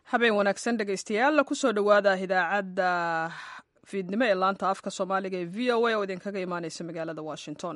habeen wanaagsan dhegaystayaal kusoo dhowaada idaacadda fiidnimo ee laanta afka soomaaliga ee v o a oo idinkaga imaaneysa magaalada washington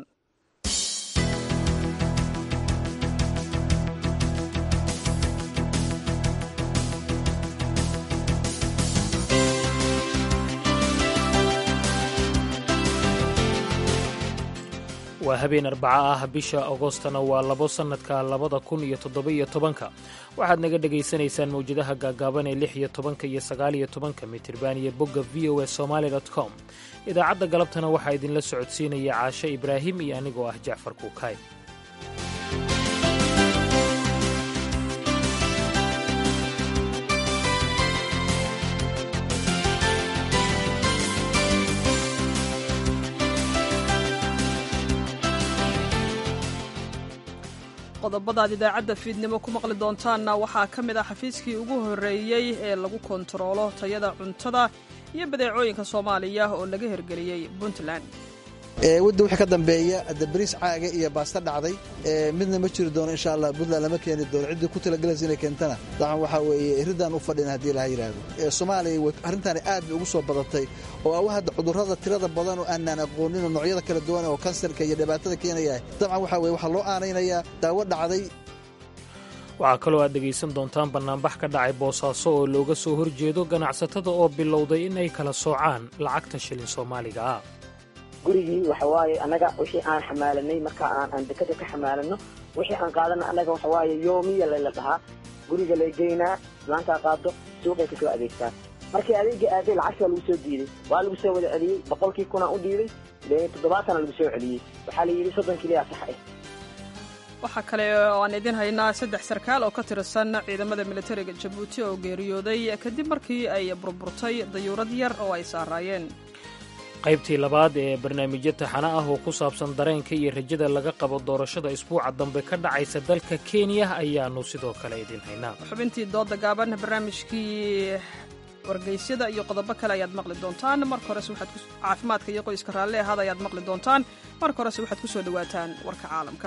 waa habeen arbaca ah bisha agostana waa labo sannadka labada kun iyo toddoba-iyo tobanka waxaad naga dhegaysanaysaan mawjadaha gaagaaban ee lix iyo tobanka iyo sagaaliyo tobanka mitirban iyo bogga v o a somaali dot com idaacadda galabtana waxaa idinla socodsiinaya caashe ibraahim iyo anigoo ah jacfar kuukaay qodobadaad idaacadda fiidnimo ku maqli doontaanna waxaa ka mid ah xafiiskii ugu horreeyey ee lagu kontaroolo tayada cuntada iyo badeecooyinka soomaaliya oo laga hirgeliyey puntland wadda wixii ka dambeeya hadda bariis caaga iyo baasta dhacday midna ma jiri doono insha allah puntland lama keeni doono ciddii ku talagalaysa inay keentana dacan waxaa weeye ridaan u fadhina haddii laha yidhaahdo soomaaliya arrintaani aad bay ugu soo badatay oo awa hadda cudurrada tirada badan oo aanaan aqoonin oo noocyada kala duwan oo kansarka iyo dhibaatada keenaya dabcan waxaa weye waxaa loo aanaynayaa daawo dhacday waxaa kaloo aad dhegaysan doontaan bannaanbax ka dhacay boosaaso oo looga soo horjeedo ganacsatada oo bilowday in ay kala soocaan lacagta shilin soomaaliga ah gurigii waxa waaye annaga wixii aan xamaalanay marka aan aan dekada ka xamaalano wixii aan qaadana annaga waxa waaye yoomiya layla dhahaa guriga lay geynaa islaantaa qaado suuqay kasoo adeegtaa markii adeega aaday lacagtaa lagu soo diiday waa lagu soo wada celiyey boqolkii kunaa u dhiibay dee toddobaatana lagu soo celiyey waxaa la yidhi soddon kiliyaa sax ah waxaa kale oo aan idin haynaa saddex sarkaal oo ka tirsan ciidamada militariga jabuuti oo geeriyooday kadib markii ay burburtay dayuurad yar oo ay saaraayeen qaybtii labaad ee barnaamijyo taxano ah oo ku saabsan dareenka iyo rajada laga qabo doorashada isbuuca dambe ka dhacaysa dalka kenya ayaannu sidoo kale idin haynaa xubintii dooda gaaban barnaamijkii wargeysyada iyo qodobo kale ayaad maqli doontaan marka horese waxaad caafimaadka iyo qoyska raalli ahaad ayaad maqli doontaan marka horese waxaad ku soo dhowaataan warka caalamka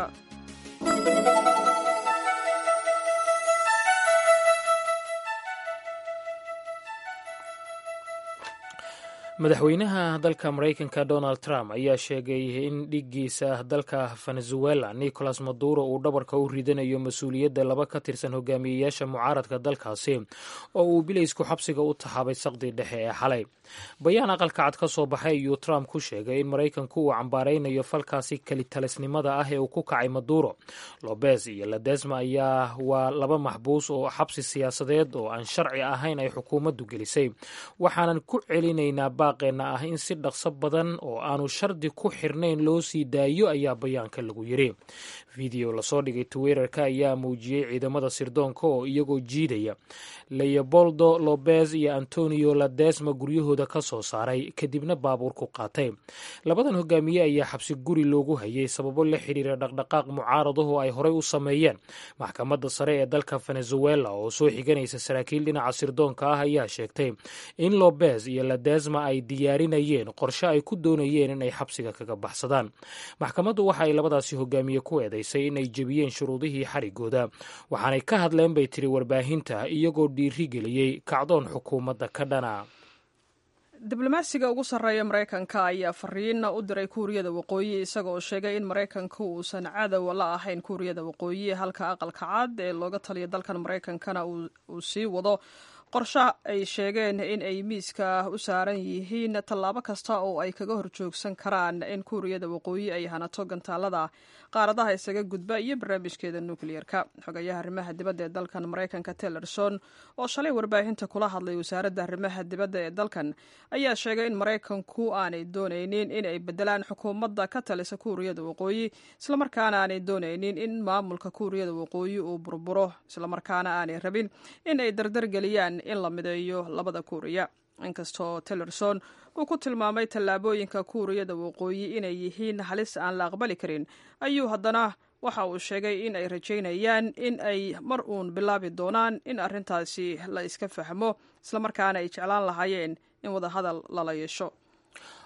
madaxweynaha dalka maraykanka donald trump ayaa sheegay in dhiggiisa dalka venezuela nicolas maduro uu dhabarka u ridanayo mas-uuliyadda laba ka tirsan hogaamiyeyaasha mucaaradka dalkaasi oo uu bilaysku xabsiga u taxaabay saqdii dhexe ee xalay bayaan aqalka cad ka soo baxay ayuu trump ku sheegay in maraykanku uu cambaaraynayo falkaasi kelitalisnimada ah ee uu ku kacay maduro lobez iyo ladesma ayaa waa laba maxbuus oo xabsi siyaasadeed oo aan sharci ahayn ay xukuumaddu gelisay waxaanan ku celinaynaa baaqeenna ah in si dhaqso badan oo aanu shardi ku xirnayn loo sii daayo ayaa bayaanka lagu yiri video lasoo dhigay twitterka ayaa muujiyey ciidamada sirdoonka oo iyagoo jiidaya leoboldo lobez iyo antonio ladesma guryahooda ka soo saaray kadibna baabuur ku qaatay labadan hogaamiye ayaa xabsi guri loogu hayay sababo la xiriira dhaqdhaqaaq mucaaradaho ay horey u sameeyeen maxkamadda sare ee dalka venezuela oo soo xiganaysa saraakiil dhinaca sirdoonka ah ayaa sheegtay in lobez iyo ladesma ay diyaarinayeen qorshe ay ku doonayeen in ay xabsiga kaga baxsadaan maxkamaddu waxa ay labadaasi hogaamiye ku eedaysay in ay jebiyeen shuruudihii xarigooda waxaanay ka hadleen bay tiri warbaahinta iyagoo dhiiri geliyey kacdoon xukuumadda ka dhana diblomaasiga ugu sarreeya maraykanka ayaa fariina u diray kuuriyada waqooyi isaga oo sheegay in maraykanka uusan cadow la ahayn kuuriyada waqooyi halka aqalka cad ee looga taliya dalkan maraykankana uu sii wado qorshe ay sheegeen in ay miiska u saaran yihiin tallaabo kasta oo ay kaga horjoogsan karaan in kuuriyada waqooyi ay hanato gantaalada qaaradaha isaga gudba iyo barnaamijkeeda nukliyeerka xogayaha arrimaha dibadda ee dalkan maraykanka tellerson oo shalay warbaahinta kula hadlay wasaaradda arrimaha dibadda ee dalkan ayaa sheegay in maraykanku aanay doonaynin in ay bedelaan xukuumadda ka talisa kuuriyada waqooyi islamarkaana aanay doonaynin in maamulka kuuriyada waqooyi uu burburo islamarkaana aanay rabin in ay dardargeliyaan in la mideeyo labada kuuriya inkastoo tillerson uu ku tilmaamay tallaabooyinka kuuriyada waqooyi inay yihiin halis aan la aqbali karin ayuu haddana waxa uu sheegay in ay rajaynayaan in ay mar uun bilaabi doonaan in arrintaasi la iska fahmo islamarkaana ay jeclaan lahaayeen in wadahadal lala yeesho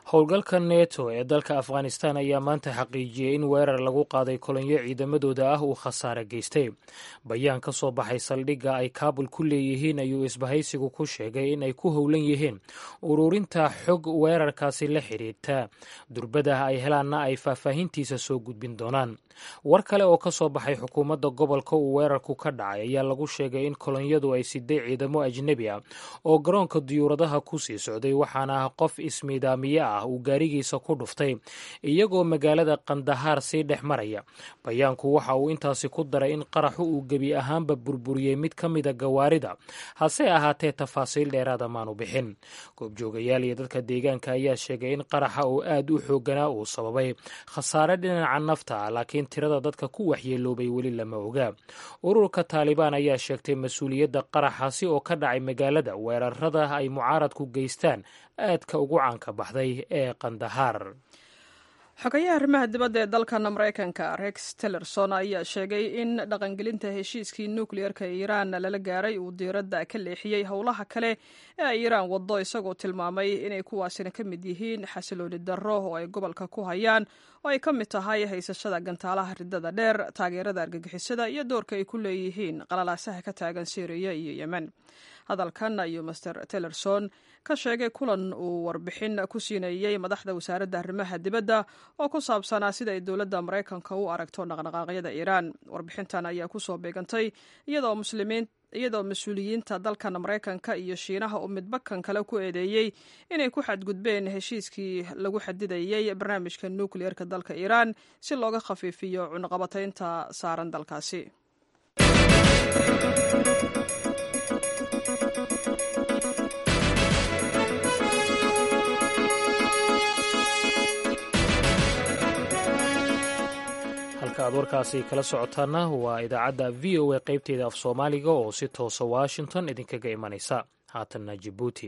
howlgalka neto ee dalka afghanistan ayaa maanta xaqiijiyey in weerar lagu qaaday kolonyo ciidamadooda ah uu khasaare geystay bayaan ka soo baxay saldhigga ay kaabul ku leeyihiin ayuu isbahaysigu ku sheegay in ay ku howlan yihiin ururinta xog weerarkaasi la xidhiirta durbada ay helaanna ay faahfaahintiisa soo gudbin doonaan war kale oo ka soo baxay xukuumadda gobolka uu weerarku ka dhacay ayaa lagu sheegay in kolonyadu ay siday ciidamo ajnebi ah oo garoonka diyuuradaha ku sii socday waxaana qof ismiidaamiye ah uu gaarigiisa ku dhuftay iyagoo magaalada kandahaar sii dhex maraya bayaanku waxa uu intaasi ku daray in qaraxu uu gebi ahaanba burburiyey mid ka mida gawaarida hase ahaatee tafaasiil dheeraada maanu bixin goobjoogayaal iyo dadka deegaanka ayaa sheegay in qaraxa oo aad u xooganaa uu sababay khasaare dhinaca nafta ah laakiin tirada dadka ku waxyeeloobay weli lama oga ururka taalibaan ayaa sheegtay mas-uuliyadda qaraxaasi oo ka dhacay magaalada weerarada ay mucaaradku geystaan aadka ugu caanka baxday ee kandahaar xogayaha arrimaha dibadda ee dalkan maraykanka rex tillerson ayaa sheegay in dhaqangelinta heshiiskii nukliyeerka iiraan lala gaaray uu diiradda ka leexiyey howlaha kale ee ay iiraan waddo isagoo tilmaamay inay kuwaasina ka mid yihiin xasilooni darro oo ay gobolka ku hayaan oo ay ka mid tahay haysashada gantaalaha ridada dheer taageerada argagixisada iyo doorka ay ku leeyihiin qalalaasaha ka taagan syriya iyo yemen hadalkan ayuu master tillerson ka sheegay kulan uu warbixin ku siinayey madaxda wasaaradda arrimaha dibadda oo ku saabsanaa sida ay dowladda maraykanka u aragto dhaqdhaqaaqyada iiraan warbixintan ayaa kusoo beegantay iyadoo muslimiin iyadoo mas-uuliyiinta dalkan maraykanka iyo shiinaha uu midbakan kale ku eedeeyey inay ku xadgudbeen heshiiskii lagu xadidayey barnaamijka nukliyeerka dalka iiraan si looga khafiifiyo cunaqabataynta saaran dalkaasi halka aad warkaasi kala socotaana waa idaacadda v o a qaybteeda af soomaaliga oo si toosa washington idinkaga imanaysa haatanna jabuuti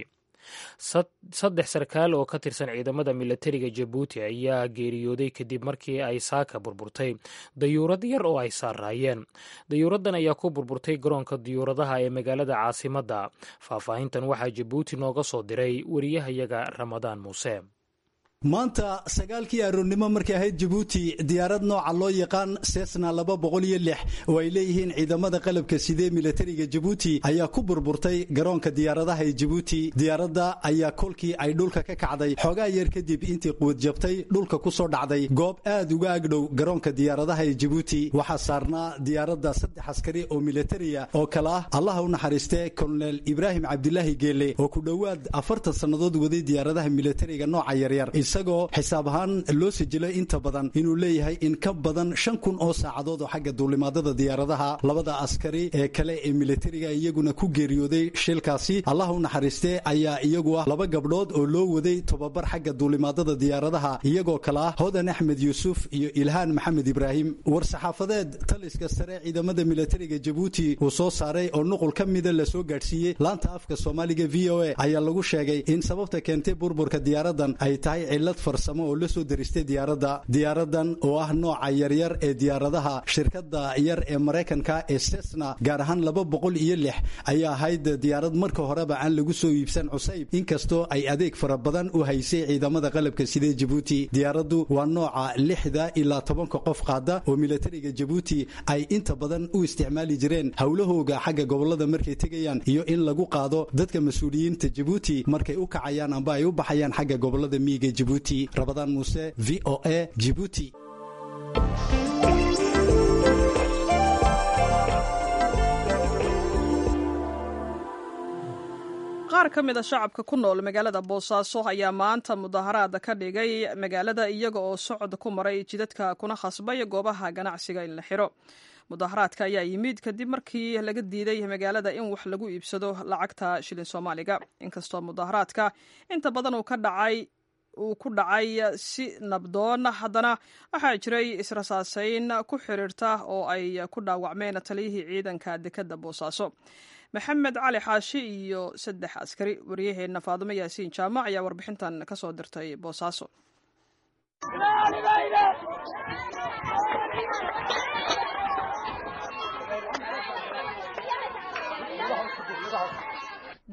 saddex sarkaal oo ka tirsan ciidamada milatariga jabuuti ayaa geeriyooday kadib markii ay saaka burburtay dayuurad yar oo ay saaraayeen dayuuraddan ayaa ku burburtay garoonka diyuuradaha ee magaalada caasimadda faahfaahintan waxaa jabuuti nooga soo diray wariyahayaga ramadaan muuse maanta sagaalkii aroornimo markay ahayd jabuuti diyaarad nooca loo yaqaan sesna laba boqol iyo lix oo ay leeyihiin ciidamada qalabka sidee milatariga jabuuti ayaa ku burburtay garoonka diyaaradaha ee jabuuti diyaaradda ayaa kolkii ay dhulka ka kacday xoogaa yar kadib intii quwad jabtay dhulka ku soo dhacday goob aad uga agdhow garoonka diyaaradaha ee jabuuti waxaa saarnaa diyaaradda saddex askari oo milatariya oo kale ah allaha u naxariistee kolonel ibraahim cabdilaahi geele oo ku dhowaad afartan sannadood waday diyaaradaha milatariga nooca yaryar isagoo xisaab ahaan loo sijilay inta badan inuu leeyahay in ka badan shan kun oo saacadood oo xagga duulimaadada diyaaradaha labada askari ee kale ee milatariga iyaguna ku geeriyooday shilkaasi allah u naxariistee ayaa iyagu ah laba gabdhood oo loo waday tobabar xagga duulimaadada diyaaradaha iyagoo kale ah hodan axmed yuusuf iyo ilhaan maxamed ibraahim war-saxaafadeed taliska sare ciidamada milatariga jabuuti uu soo saaray oo nuqul ka mida lasoo gaadhsiiyey laanta afka soomaaliga v o a ayaa lagu sheegay in sababta keentay burburka diyaaradan ay tahay cilad farsamo oo la soo daristay diyaaradda diyaaradan oo ah nooca yaryar ee diyaaradaha shirkadda yar ee maraykanka ee sesna gaar ahaan laba boqol iyo lix ayaa ahayd diyaarad marka horeba aan lagu soo iibsan cusayb inkastoo ay adeeg fara badan u haysay ciidamada qalabka sidee jabuuti diyaaraddu waa nooca lixda ilaa tobanka qof qaada oo milatariga jabuuti ay inta badan u isticmaali jireen howlahooga xagga gobolada markay tegayaan iyo in lagu qaado dadka mas-uuliyiinta jabuuti markay u kacayaan amba ay u baxayaan xagga gobolada miyiga jabuuti rabadaan muuse v o a jibuuti qaar ka mid a shacabka ku nool magaalada boosaaso ayaa maanta mudaharaad ka dhigay magaalada iyaga oo socod ku maray jidadka kuna khasbay goobaha ganacsiga in la xiro mudaharaadka ayaa yimid kadib markii laga diiday magaalada in wax lagu iibsado lacagta shilin soomaaliga inkastoo mudaharaadka inta badan uu ka dhacay uu ku dhacay si nabdoon haddana waxaa jiray israsaasayn ku xiriirta oo ay ku dhaawacmeen taliyihii ciidanka dekadda boosaaso maxamed cali xaashi iyo saddex askari wariyaheenna faadumo yaasiin jaamac ayaa warbixintan ka soo dirtay boosaaso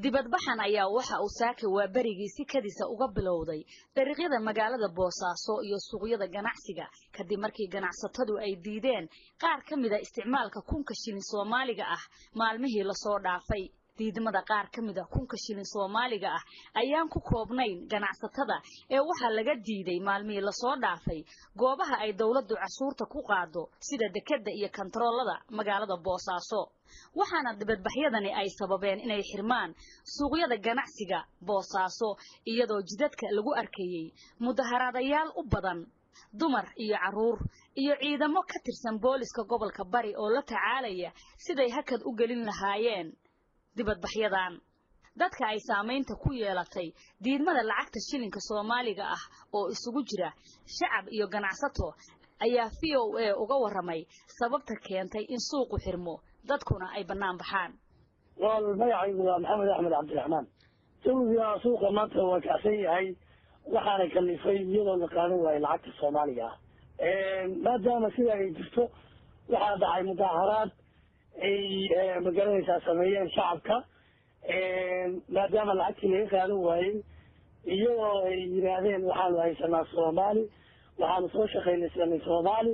dibadbaxan ayaa waxa uu saaka waa berigii si kadisa uga bilowday dariiqyada magaalada boosaaso iyo suuqyada ganacsiga kadib markii ganacsatadu ay diideen qaar ka mida isticmaalka kunka shilin soomaaliga ah maalmihii lasoo dhaafay diidmada qaar ka mida kunka shilin soomaaliga ah ayaan ku koobnayn ganacsatada ee waxaa laga diiday maalmihii lasoo dhaafay goobaha ay dowladdu cashuurta ku qaado sida dekedda iyo kantaroolada magaalada boosaaso waxaana dibadbaxyadani ay sababeen inay xirmaan suuqyada ganacsiga boosaaso iyadoo jidadka lagu arkayey mudaharaadayaal u badan dumar iyo carruur iyo ciidamo ka tirsan booliska gobolka bari oo la tacaalaya siday hakad u gelin lahaayeen dibadbaxyadan dadka ay saamaynta ku yeelatay diidmada lacagta shilinka soomaaliga ah oo isugu jira shacab iyo ganacsato ayaa v o a uga warramay sababta keentay in suuqu xirmo dadkuna ay bannaan baxaan wal magacaygu waa maxamed axmed cabdiraxmaan jawiga suuqa maanta waa kacsan yahay waxaana kalifay iyadoo la qaadan waayo lacagta soomaaliga ah maadaama sida ay jirto waxaa dhacay mudaaharaad ay magaranaysaa sameeyeen shacabka maadaama lacagtii laga qaadan waayey iyadoo ay yidhaahdeen waxaanu haysanaa soomaali waxaanu soo shaqaynaysanay soomaali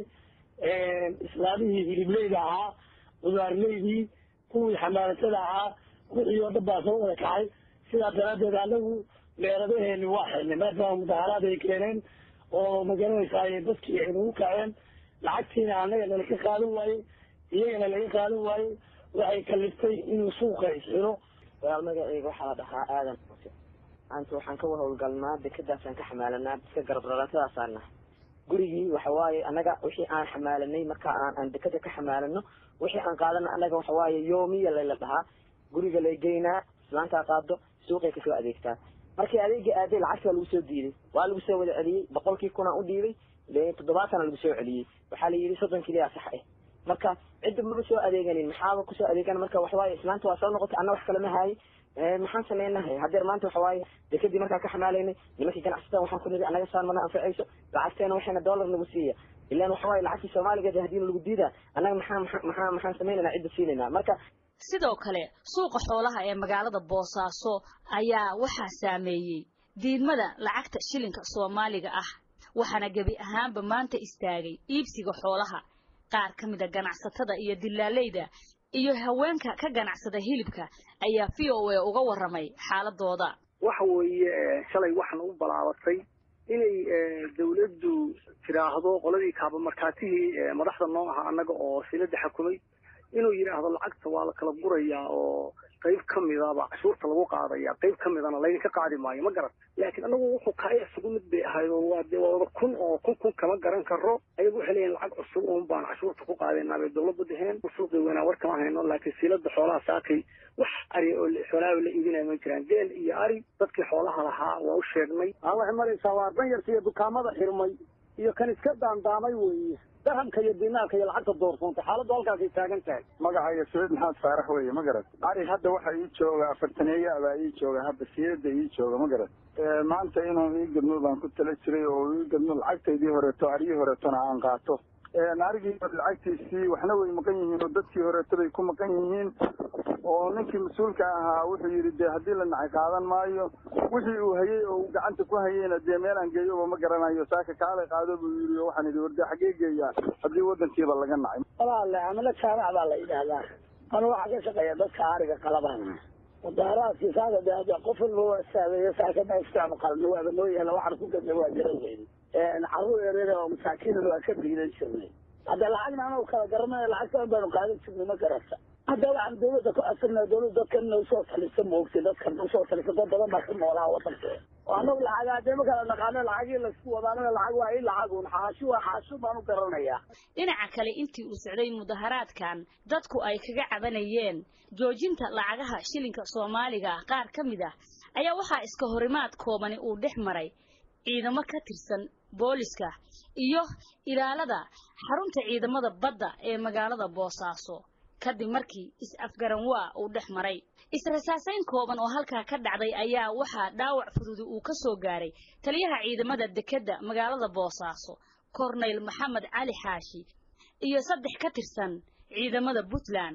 islaamihii hilibleyda ahaa qudaarleydii kuwii xamaalatada ahaa wixii oo dhan baa soo wada kacay sidaa daraaddeed anagu meeradaheeni waa xirnay maadaama mudaharaad ay keeneen oo magaranaysaa dadkii ay nagu kaceen lacagtiina anaga nalaga qaadan waayey iyagana laga qaadan waayey waxay kaliftay inuu suuqa isxiro walaal magaceyga waxaa la dhahaa aadan xuse maanta waxaan ka howlgalnaa dekadaasaan ka xamaalanaa dadka garabrarantadaasaan nahay gurigii waxa waaye annaga wixii aan xamaalanay marka aan aan dekada ka xamaalano wixii aan qaadana annaga waxa waaye yoomiya layla dhahaa guriga lay geynaa islaantaa qaado suuqay kasoo adeegtaa markii adeega aaday lacagti waa lagu soo diiday waa lagu soo wada celiyey boqolkii kunaan u dhiibay toddobaatana lagu soo celiyey waxaa la yidhi soddon kiliyaa sax ah marka cidda maba soo adeeganin maxaaba kusoo adeegan marka waxawaaye islaanta waa soo noqotay anna wax kalama haayay maxaan sameynahay hadeer maanta waxawaaye dekadii markaan ka xamaalaynay nimankii ganacsatada waxaan ku niri annaga saan mana anfacayso lacagteena waxayna dollar nagu siiya ilaan waxawaaye lacagtii soomaaligeed hadiina lagu diidaa annaga maxaa maxaa maxaan sameynayna cidda siinayna marka sidoo kale suuqa xoolaha ee magaalada boosaaso ayaa waxaa saameeyey diidmada lacagta shilinka soomaaliga ah waxaana gebi ahaanba maanta istaagay iibsiga xoolaha qaar ka mida ganacsatada iyo dilaaleyda iyo haweenka ka ganacsada hilibka ayaa v o a uga warramay xaaladooda waxa weeye shalay waxaan u balaabatay inay dawladdu tiraahdo qoladii kaabamarkaatihii madaxda noo aha annaga oo silada xakumay inuu yidhaahdo lacagta waa la kala gurayaa oo qayb ka midaba cashuurta lagu qaadaya qayb ka midana laydinka qaadi maayo ma garan laakiin anagu wuxuu kaya isugu mid bay ahayd oo waa dee waa wada kun oo kun kun kama garan karo ayagu waxay leeyihin lacag cusub uun baan cashuurta ku qaadaynaa bay dawladdu dheheen suuqii weynaa war kama hayno laakiin silada xoolaha saakay wax ari oo xoolaha la iibinaya ma jiraan geel iyo ari dadkii xoolaha lahaa waa u sheegnay waxay maraysaa waa danyarta iyo dukaamada xirmay iyo kan iska daandaamay weeye dahamka iyo dinaarka iyo lacagta doorsoontay xaaladdu halkaasay taagan tahay magacayga saciid maxamed faarax weeye ma garat ari hadda waxa ii jooga afartaneeya abaa ii jooga hadda siirada ii jooga ma garat maanta inuu ii gadmo baan ku tala jiray oo ii gadmo lacagtaydii horeeto aryii horeetona aan qaato arigii lacagtiisii waxna way maqan yihiin oo dadkii horeeto bay ku maqan yihiin oo ninkii mas-uulka ahaa wuxuu yidhi dee haddii la nacay qaadan maayo wixii uu hayey oo uu gacanta ku hayeyna dee meelaan geeyoba ma garanayo saaka kaalay qaado buu yidhi oo waxaan idhi warde xaggee geeyaa haddii waddankiiba laga nacay walaale amala jaamac baa la yidhaahdaa anu waxaa ka shaqeeya dadka ariga qalabana mudaaraadkii saaka de qof walba waa saameeye saaka ma isticma qalno waaba noo yaala waxaan ku gadna waa garan weyn carruur yaryar oo masaakiinna waa ka biidan jirnay hadda lacagna anagu kala garanay lacagta baanu qaadan jirnay ma garata hadda waxaan dawladda ku asirnaa dawladda dadkan inay usoo talisa moogtay dadkan usoo talisa dad badan baa ka noolaa wadankeeda oo anagu lacag hadee ma kala naqaano lacagii laisku wadaanana lacag waa i lacagun xaashi waa xaashi baan u garanayaa dhinaca kale intii uu socday mudaharaadkan dadku ay kaga cabanayeen joojinta lacagaha shilinka soomaaliga qaar ka mid ah ayaa waxaa iska horimaad koobani uu dhex maray ciidamo ka tirsan booliska iyo ilaalada xarunta ciidamada badda ee magaalada boosaaso kadib markii is-afgaran waa uu dhex maray israsaasayn kooban oo halkaa ka dhacday ayaa waxaa dhaawac fududi uu ka soo gaaray taliyaha ciidamada dekedda magaalada boosaaso korneyl maxamed cali xaashi iyo saddex ka tirsan ciidamada puntland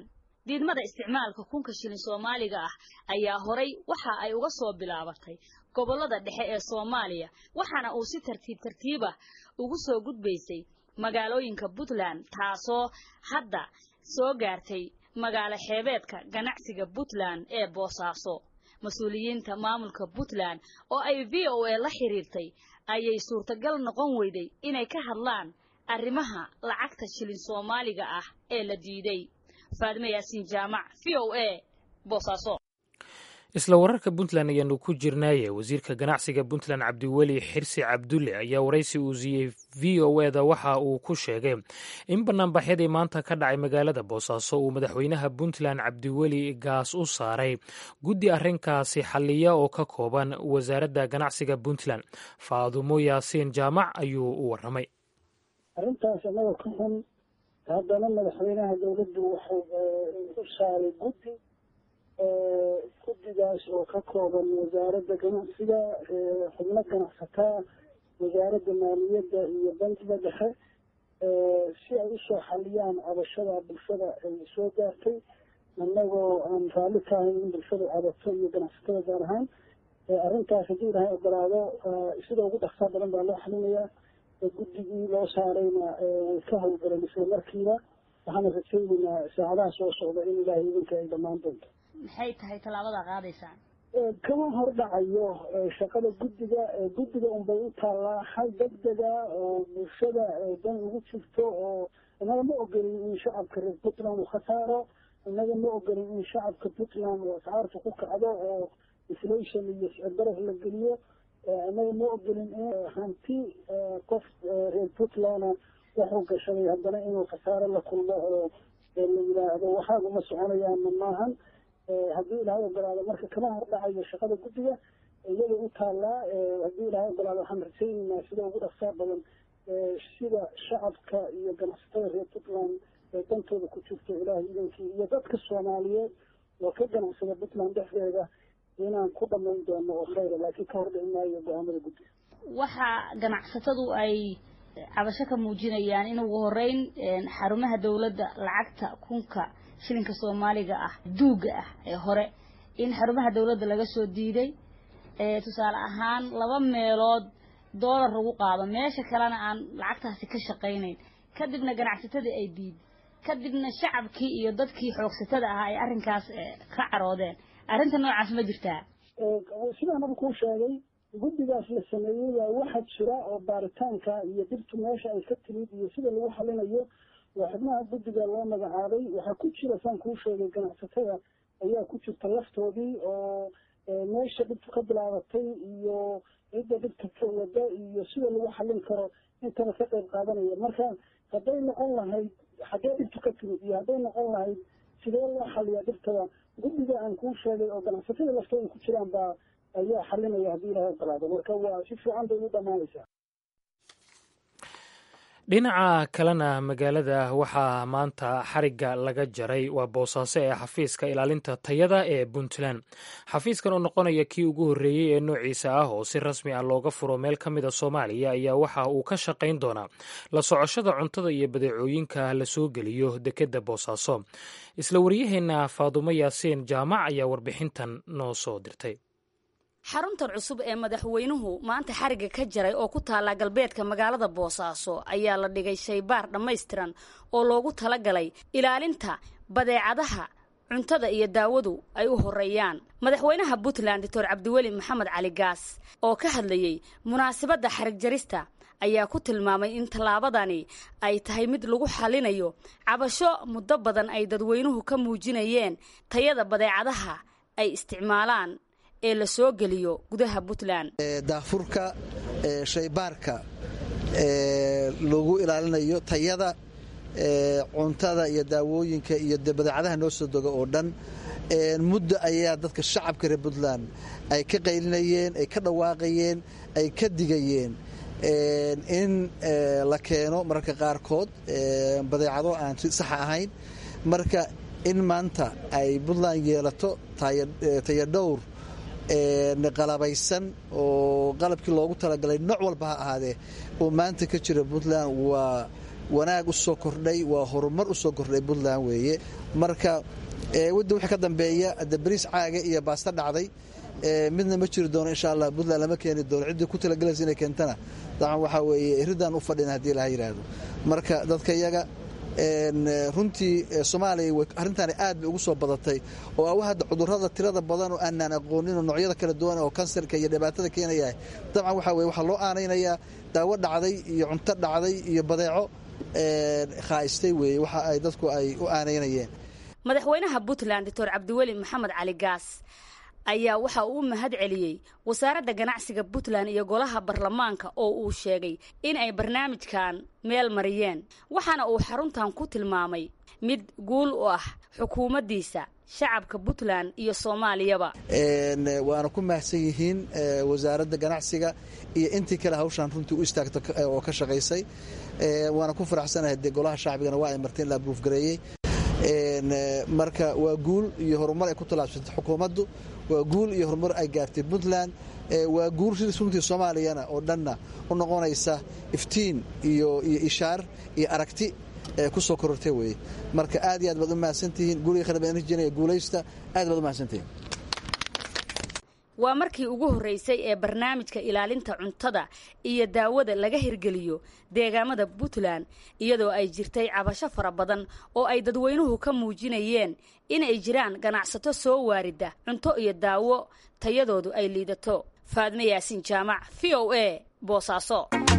diidmada isticmaalka kunka shilin soomaaliga ah ayaa horay waxa ay uga soo bilaabatay gobollada dhexe ee soomaaliya waxaana uu si tartiib tartiib ah ugu soo gudbaysay magaalooyinka puntland taasoo hadda soo gaartay magaalo xeebeedka ganacsiga puntland ee boosaaso mas-uuliyiinta maamulka puntland oo ay v o a la xiriirtay ayay suurtagal noqon weyday inay ka hadlaan arrimaha lacagta shilin soomaaliga ah ee la diiday faadime yaasiin jaamac v o a boosaaso isla wararka puntland ayaanu ku jirnaaye wasiirka ganacsiga puntland cabdiweli xirsi cabdulle ayaa waraysi uu siiyey v o eda waxa uu ku sheegay in banaanbaxyadii maanta ka dhacay magaalada boosaaso uu madaxweynaha puntland cabdiweli gaas u saaray guddi arrinkaasi xalliya oo ka kooban wasaaradda ganacsiga puntland faadumo yaasiin jaamac ayuu u waramay arrintaas annaga ka xun haddana madaxweynaha dowladdu waxay u saaray guddi guddigaas oo ka kooban wasaaradda ganacsiga xubno ganacsataa wasaaradda maaliyadda iyo bankiga dhexe si ay usoo xaliyaan cabashada bulshada ay soo gaartay annagoo aan raalli ka ahayn in bulshadu cabato iyo ganacsatada gaar ahaan arrintaas haddii ilahay ogolaado sida ugu dhaqsaa badan baa loo xalinayaa guddigii loo saarayna way ka howlgaleen isla markiiba waxaana rajaynaynaa saacadaha soo socda in ilaahay idinka ay dhammaan doonto maxay tahay tallaabada qaadaysaan kama hordhacayo shaqada guddiga guddiga unbay u taallaa hal degdega oo bulshada dan ugu jirto oo innaga ma ogolin in shacabka reer puntland uu khasaaro innaga ma ogolin in shacabka puntland oo ascaarta ku kacdo oo inflation iyo sicirbaraf la geliyo innaga ma ogolin in hanti qof reer puntland wuxuu gashaday haddana inuu khasaaro la kulmo oo la yidhaahdo waxaaguma soconayaanna maahan haddii ilaahay ogolaado marka kama hordhacayo shaqada guddiga iyada u taallaa haddii ilaahay ogolaado waxaan rajaynaynaa sida ugu dhaqsaa badan sida shacabka iyo ganacsatada reer puntland ee dantooda ku jirto ilaahay idankii iyo dadka soomaaliyeed oo ka ganacsada puntland dhexdeeda inaan ku dhammayn doono oo khayra laakiin ka hordhici maayo go-aamada guddiga waxa ganacsatadu ay cabasho ka muujinayaan in ugu horeyn xarumaha dowladda lacagta kunka shilinka soomaaliga ah duuga ah ee hore in xarumaha dowladda laga soo diiday tusaale ahaan laba meelood doolar lagu qaado meesha kalena aan lacagtaasi ka shaqaynayn kadibna ganacsatadii ay diid kadibna shacabkii iyo dadkii xoogsatada ahaa ay arrinkaas ka caroodeen arrinta noocaas ma jirtaa sidaan aba kuu sheegay guddigaas la sameeyey waa waxa jira oo baaritaanka iyo dhibtu meesha ay ka timid iyo sida lagu xalinayo waa xubnaha guddiga loo magacaabay waxaa ku jira saan kuu sheegay ganacsatada ayaa ku jirta laftoodii oo meesha dhibtu ka bilaabatay iyo cidda dhibta ka wada iyo sida lagu xalin karo intaba ka qayb qaadanaya marka hadday noqon lahayd xaggee dhibtu ka timid iyo hadday noqon lahayd sidee loo xaliyaa dhibtada guddiga aan kuu sheegay oo ganacsatada laftooda ku jiraan baa ayaa xalinaya haddii ilahay ogolaado marka waa si fiican bay u dhammaanaysaa dhinaca kalena magaalada waxaa maanta xarigga laga jaray waa boosaaso ee xafiiska ilaalinta tayada ee puntland xafiiskan oo noqonaya kii ugu horreeyey ee noociisa ah oo si rasmi ah looga furo meel ka mid a soomaaliya ayaa waxa uu ka shaqayn doonaa la socoshada cuntada iyo badeecooyinka la soo geliyo dekedda boosaaso isla waryaheena faadumo yaasiin jaamac ayaa warbixintan noo soo dirtay xaruntan cusub ee madaxweynuhu maanta xarigga ka jaray oo ku taalla galbeedka magaalada boosaaso ayaa la dhigay shaybaar dhammaystiran oo loogu talagalay ilaalinta badeecadaha cuntada iyo daawadu ay u horeeyaan madaxweynaha puntland doctor cabdiweli maxamed cali gaas oo ka hadlayey munaasabadda xarig jarista ayaa ku tilmaamay in tallaabadani ay tahay mid lagu xalinayo cabasho muddo badan ay dadweynuhu ka muujinayeen tayada badeecadaha ay isticmaalaan ee la soo geliyo gudaha puntland daafurka shaybaarka lagu ilaalinayo tayada cuntada iyo daawooyinka iyo badeecadaha noo soo doga oo dhan muddo ayaa dadka shacabka reer puntland ay ka qaylinayeen ay ka dhawaaqayeen ay ka digayeen in la keeno mararka qaarkood badeecado aan saxa ahayn marka in maanta ay puntland yeelato tayadhowr qalabaysan oo qalabkii loogu talagalay nooc walba ha ahaadee oo maanta ka jira puntland waa wanaag u soo kordhay waa horumar u soo kordhay puntland weeye marka wadda wixii ka dambeeya hadda bariis caaga iyo baasta dhacday midna ma jiri doono insha allah puntland lama keeni doono ciddii ku talagalaysa inay keentana dacan waxaa weeye iridaan u fadhina haddii laha yidhaahdo marka dadka iyaga runtii soomaaliya arrintaani aad bay ugu soo badatay oo awa hadda cudurrada tirada badan oo aanaan aqoonin oo noocyada kala duwan oo kansarka iyo dhibaatada keenayahay dabcan waxaa weye waxaa loo aanaynayaa daawo dhacday iyo cunto dhacday iyo badeeco khaa'istay weeye waxa ay dadku ay u aanaynayeen madaxweynaha puntland doctor cabdiweli maxamed cali gaas ayaa waxa uu u mahad celiyey wasaaradda ganacsiga puntland iyo golaha baarlamaanka oo uu sheegay in ay barnaamijkan meel mariyeen waxaana uu xaruntan ku tilmaamay mid guul u ah xukuumaddiisa shacabka puntland iyo soomaaliyaba waana ku mahadsan yihiin wasaaradda ganacsiga iyo intii kale hawshaan runtii u istaagta oo ka shaqaysay waana ku faraxsanahay dee golaha shacbigana waa ay marteen la abruufgareeyey marka waa guul iyo horumar ay ku tallaabsatay xukuumaddu waa guul iyo horumar ay gaartay puntland waa guul runtii soomaaliyana oo dhanna u noqonaysa iftiin iyo iyo ishaar iyo aragti ku soo korortay weye marka aad iyo aad baad u mahadsantihiin guriga khadabeenjinaya guulaysta aad baad u mahadsantihiin waa markii ugu horreysay ee barnaamijka ilaalinta cuntada iyo daawada laga hirgeliyo deegaamada puntland iyadoo ay jirtay cabasho fara badan oo ay dadweynuhu ka muujinayeen inay jiraan ganacsato soo waarida cunto iyo daawo tayadoodu ay liidato faadme yaasiin jaamac v o a boosaaso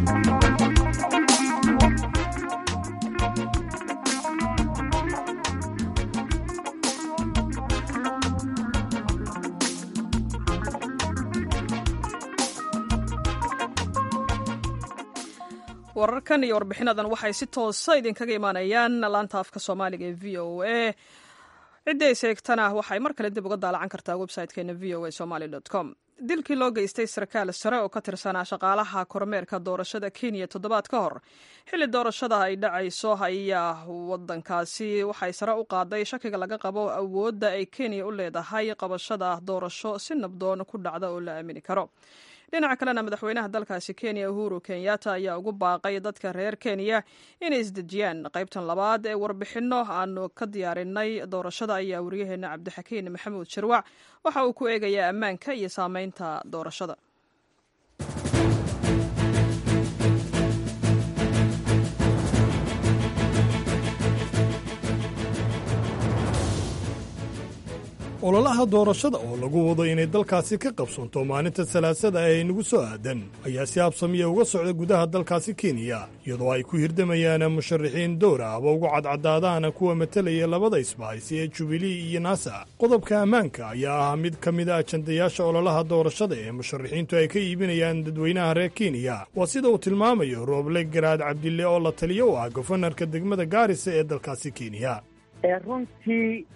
wararkan iyo warbixinadan waxay si toosa idinkaga imaanayaan laanta afka soomaaliga ee v o a ciddii ay seegtana waxay mar kale dib uga daalacan kartaa website-keena v o a somaly com dilkii loo geystay sarkaal sare oo ka tirsanaa shaqaalaha kormeerka doorashada kenya toddobaad ka hor xilli doorashada ay dhacayso ayaa wadankaasi waxay sare u qaaday shakiga laga qabo awoodda ay kenya u leedahay qabashada doorasho si nabdoon ku dhacda oo la aamini karo dhinaca kalena madaxweynaha dalkaasi kenya uhuru kenyatta ayaa ugu baaqay dadka reer kenya inay isdejiyaan qaybtan labaad ee warbixinno aanu ka diyaarinay doorashada ayaa wariyaheena cabdixakiin maxamuud shirwac waxa uu ku eegayaa ammaanka iyo saameynta doorashada ololaha doorashada oo lagu wado inay dalkaasi ka qabsoonto maalinta salaasada ee inagu soo aadan ayaa si habsamiya uga socda gudaha dalkaasi kenya iyadoo ay ku hirdamayaan musharaxiin dowra aba ugu cadcadaadaan kuwa matelaya labada isbahaysi ee jubilee iyo naasa qodobka ammaanka ayaa ah mid ka mid a ajandayaasha ololaha doorashada ee musharaxiintu ay ka iibinayaan dadweynaha reer kenya waa sida uu tilmaamayo rooble garaad cabdille oo la taliyo u ah gofanarka degmada gaarisa ee dalkaasi kenya runtii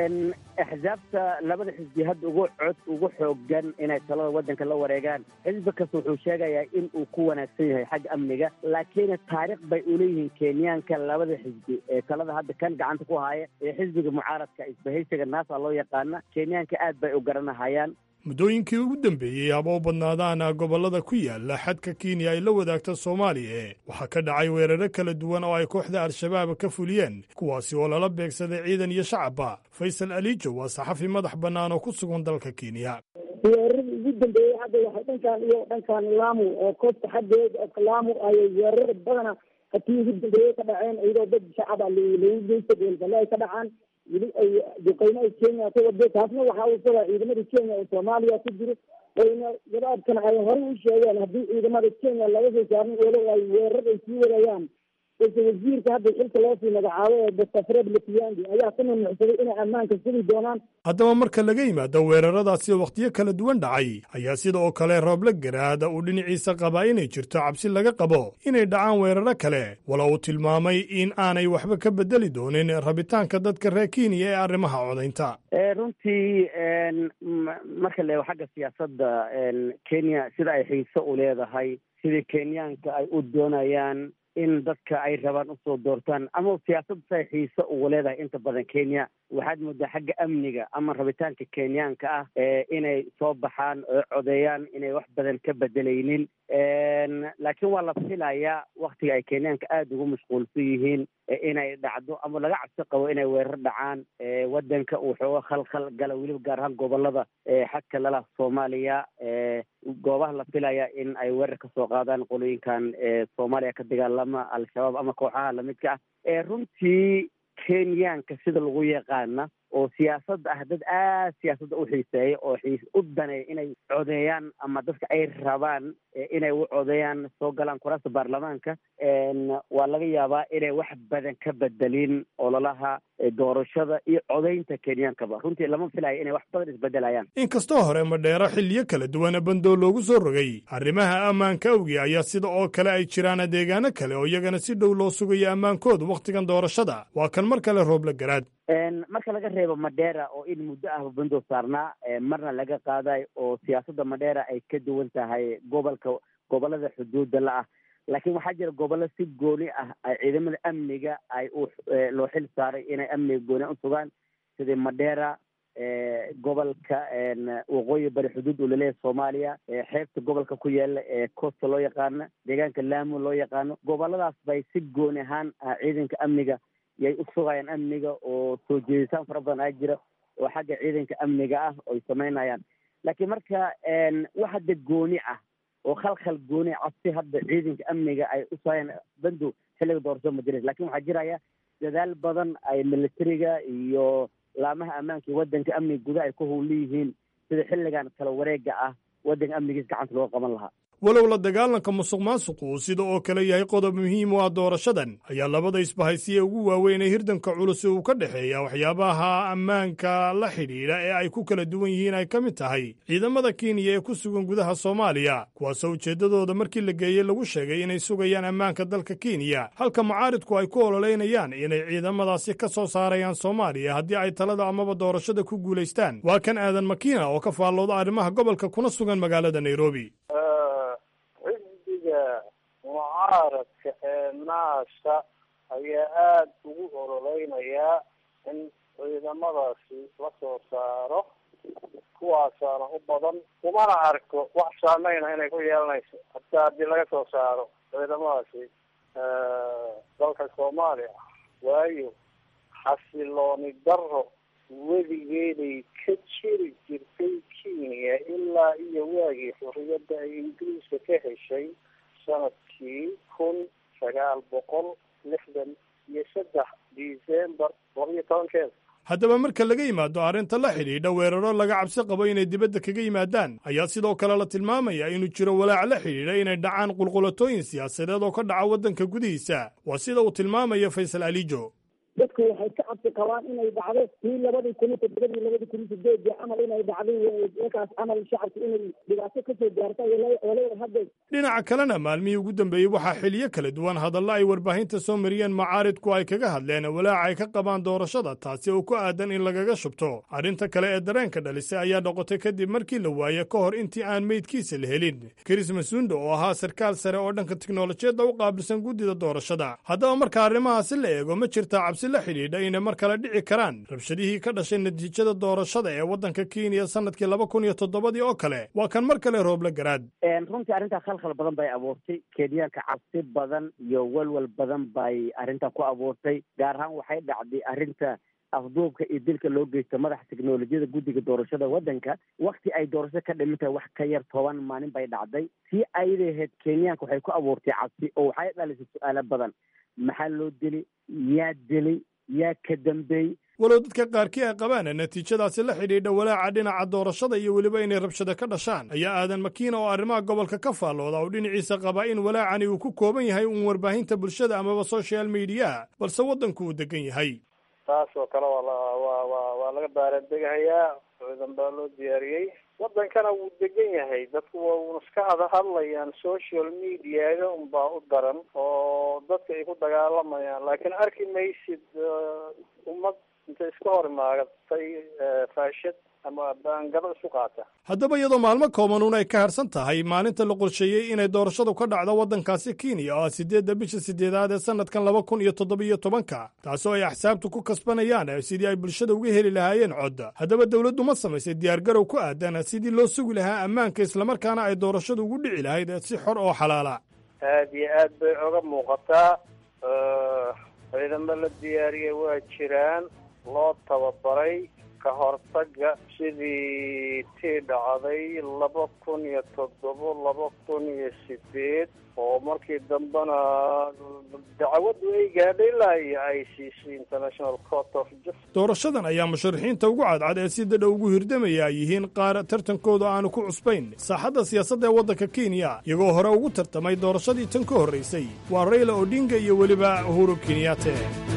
axsaabta labada xisbi hadda ugu cod ugu xoogan inay talada waddanka la wareegaan xisbi kasta wuxuu sheegayaa in uu ku wanaagsan yahay xagga amniga laakiin taariikh bay uleeyihiin kenyaanka labada xisbi ee talada hadda kan gacanta ku haya ee xisbiga mucaaradka isbahaysiga naasa loo yaqaana kenyaanka aad bay u garanahayaan muddooyinkii ugu dambeeyey haba u badnaadaan gobollada ku yaala xadka kenya ay la wadaagta soomaaliya waxaa ka dhacay weeraro kala duwan oo ay kooxda al-shabaab ka fuliyeen kuwaasi oo lala beegsaday ciidan iyo shacabba faysal alijo waa saxafi madax bannaan oo ku sugan dalka kenya weeraradii ugu dambeeyey hadda waxay dhankan iyo dhankan laamu oo koobta xaggeeda oo laamu ayay weerarada badana hatii ugu dambeeyey ka dhaceen iyadoo dad shacaba lagu geysta goolgale ay ka dhacaan weli ay duqeymo ay kenya ka wado taasna waxaa uu sabaa ciidamada kenya oo soomaaliya ku jiro wayna gabaadkana ay horey u sheegeen haddii ciidamada kenya laga soo saarin welo ay weerarada ay sii wadayaan balse wasiirka hadda xilka loo sii magacaabo ee doctor fred letiyangi ayaa ku mamnucsaday inay ammaanka sugi doonaan haddaba marka laga yimaado weeraradaasi wakhtiyo kala duwan dhacay ayaa sida oo kale rooble garaada uu dhinaciisa qabaa inay jirto cabsi laga qabo inay dhacaan weeraro kale wala uu tilmaamay in aanay waxba ka bedeli doonin rabitaanka dadka reer kenya ee arrimaha codaynta runtii marka leego xagga siyaasadda kenya sida ay xiiso u leedahay sidii kenyaanka ay u doonayaan in dadka ay rabaan usoo doortaan ama siyaasad say xiise ugu leedahay inta badan kenya waxaad moodaa xagga amniga ama rabitaanka kenyaanka ah inay soo baxaan oo codeeyaan inay wax badan ka bedelaynin laakiin waa la filayaa waktiga ay kenyaanka aada ugu mashquulsan yihiin inay dhacdo ama laga cabsi qabo inay weerar dhacaan wadanka uu xooga khalkhal gala weliba gaar ahaan gobolada xagka lala soomaaliya goobaha la filaya in ay weerar kasoo qaadaan qolooyinkan soomaaliya ka dagaalama al-shabaab ama kooxaha lamidka ah runtii kenyaanka sida lagu yaqaana oo siyaasadda ah dad aad siyaasadda u xiiseeya oo xiis u daneeya inay codeeyaan ama dadka ay rabaan inay u codeeyaan soo galaan kuraasta baarlamaanka waa laga yaabaa inay wax badan ka bedelin ololaha doorashada iyo codeynta kenyaankaba runtii lama filayo inay wax badan isbedelayaan inkastoo hore madheero xilliyo kala duwana bandoo loogu soo rogay arrimaha ammaanka awgi ayaa sida oo kale ay jiraan deegaano kale oo iyagana si dhow loo sugayo ammaankooda wakhtigan doorashada waa kan mar kale rooble garaad marka laga reebo madheera oo in muddo ahba bandoo saarnaa marna laga qaaday oo siyaasadda madheera ay ka duwan tahay gobolka gobolada xuduudda la ah laakiin waxaa jira gobollo si gooni ah ay ciidamada amniga ay u loo xil saaray inay amniga gooni u sugaan sidii madheera gobolka waqooyi bari xuduud uu laleeyahay soomaaliya xeebta gobolka ku yaala ee costa loo yaqaano deegaanka laamo loo yaqaano goboladaas bay si gooni ahaan ciidanka amniga yay u sugayaan amniga oo soo jeeditaan fara badan aa jira oo xagga ciidanka amniga ah oy samaynayaan laakiin marka wax hadda gooni ah oo khalkhal gooni cabsi hadda ciidanka amniga ay u sugayaan bandow xilliga doorasho ma jiras lakin waxaa jiraya dadaal badan ay militariga iyo laamaha ammaanka iyo waddanka amniga gudaha ay ku howlan yihiin sida xilligan kala wareega ah waddanka amnigiis gacanta looga qaban lahaa walow la dagaalanka musuq maasuqu uu sida oo kale yahay qodob muhiim u ah doorashadan ayaa labada isbahaysiye ugu waaweynay hirdanka culus uu ka dhexeeya waxyaabaha ammaanka la xidhiidha ee ay ku kala duwan yihiin ay ka mid tahay ciidamada kenya ee ku sugan gudaha soomaaliya kuwaasoo ujeeddadooda markii la geeyey lagu sheegay inay sugayaan ammaanka dalka kenya halka mucaaridku ay ku ololeynayaan inay ciidamadaasi ka soo saarayaan soomaaliya haddii ay talada amaba doorashada ku guulaystaan waa kan aadan makiina oo ka faallooda arrimaha gobolka kuna sugan magaalada nairobi mucaaradka ee naasa ayaa aada ugu ololeynayaa in ciidamadaasi la soo saaro kuwaasaana u badan kumana arko wax saameyna inay ku yeelanayso hataa haddii laga soo saaro ciidamadaasi dalka soomaaliya waayo xasilooni daro weligeeday ka jiri jirtay kenya ilaa iyo waagii xuriyadda ay ingiriiska ka heshay sanadkii kun sagaal boqol lixdan iyo saddex december laba iyo tobankeeda haddaba marka laga yimaado arrinta la xidhiidha weeraro laga cabsi qabo inay dibadda kaga yimaadaan ayaa sidoo kale la tilmaamaya inuu jiro walaac la xidhiidha inay dhacaan qulqulatooyin siyaasadeed oo ka dhaca waddanka gudihiisa waa sida uu tilmaamayo faysal alijo dadku waxay ka cabsi qabaan inay dhacdo tii labadii kun iyo toddobadii labadii kun iyo sideedii camal inay dhacday markaas camal shacabku inay dhibaato kasoo gaarta walow hadda dhinaca kalena maalmihii ugu dambeeyey waxaa xiliyo kala duwan hadallo ay warbaahinta soo mariyeen macaaridku ay kaga hadleen walaaca ay ka qabaan doorashada taasi oo ku aadan in lagaga shubto arrinta kale ee dareenka dhalisay ayaa noqotay kadib markii la waaye ka hor intii aan meydkiisa la helin kris masundo oo ahaa sarkaal sare oo dhanka tiknolojiyadda u qaabilsan guddida doorashada haddaba marka arrimahaasi la eego ma jirtaa cabsi la xidhiidha inay mar kale dhici karaan rabshadihii ka dhashay natiijada doorashada ee waddanka kenya sanadkii laba kun iyo toddobadii oo kale waa kan mar kale rooble garaad runtii arrintaa khalkhal badan bay abuurtay kenyaanka cabsi badan iyo walwal badan bay arrintaa ku abuurtay gaar ahaan waxay dhacday arrinta afduubka iyo dilka loo geysto madaxa teknolojiyada guddiga doorashada waddanka wakti ay doorashada ka dhiman tahay wax ka yar toban maalin bay dhacday sii ayday ahayd kenyaanka waxay ku abuurtay cabsi oo waxay dhalisay su-aalo badan maxaa loo dili yaa dilay yaa ka dambeeyey walow dadka qaarkii ay qabaan natiijadaasi la xidhiidha walaaca dhinaca doorashada iyo weliba inay rabshada ka dhashaan ayaa aadan makiina oo arrimaha gobolka ka faallooda oo dhinaciisa qabaa in walaacani uu ku kooban yahay uun warbaahinta bulshada amaba social mediya balse waddanku uu degan yahay taas oo kale waa waa waa waa laga baaradegahayaa ciidan baa loo diyaariyey waddankana wuu degan yahay dadku waa uuna iska hada hadlayaan social mediaga unbaa u daran oo dadka ay ku dagaalamayaan laakiin arki maysid ummad intay iska hor imaagatay faashad ama baangado isu qaata haddaba iyadoo maalmo koobanuun ay ka harsan tahay maalinta la qorsheeyey inay doorashadu ka dhacdo waddankaasi kenya oo ah siddeedda bisha siddeedaad ee sannadkan laba kun iyo toddobiyo tobanka taasoo ay axsaabtu ku kasbanayaan sidii ay bulshada uga heli lahaayeen cod haddaba dowladdu ma samaysay diyaargarow ku aadan sidii loo sugi lahaa ammaanka islamarkaana ay doorashadu ugu dhici lahayd si xor oo xalaala aad iyo aad bay oga muuqataa ciidamo la diyaariyay waa jiraan loo tababaray ka hortaga sidii tii dhacday laba kun iyo toddobo laba kun iyo sideed oo markii dambena dacwaddu ay gaadhay ilaa iyo i c c international court of justice doorashadan ayaa musharaxiinta ugu cadcad ee si dadha ugu hirdamaya ay yihiin qaar tartankooda aanu ku cusbayn saaxadda siyaasadda ee waddanka kenya iyagoo hore ugu tartamay doorashadii tan ka horraysay waa rayla odinga iyo weliba uhuru kenyaate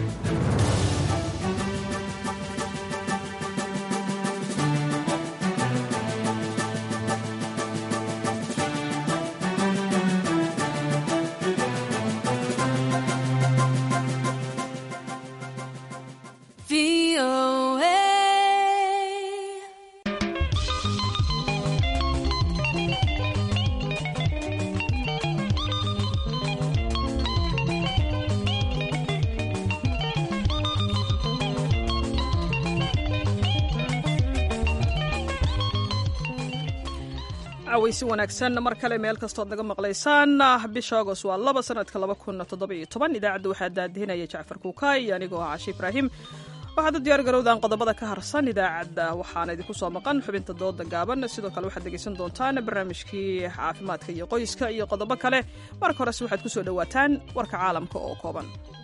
cawaysi wanaagsan mar kale meel kastood naga maqlaysaan bisha agost waa laba sanadka laba kun toddobiyo toban idaacadda waxaa daadihinaya jacfar kuukaay iyo anigoo ah cashi ibraahim waxaad u diyaar garowdaan qodobada ka harsan idaacadda waxaana idinku soo maqan xubinta dooda gaaban sidoo kale waxaad dhegaysan doontaan barnaamijkii caafimaadka iyo qoyska iyo qodobo kale marka horese waxaad ku soo dhowaataan warka caalamka oo kooban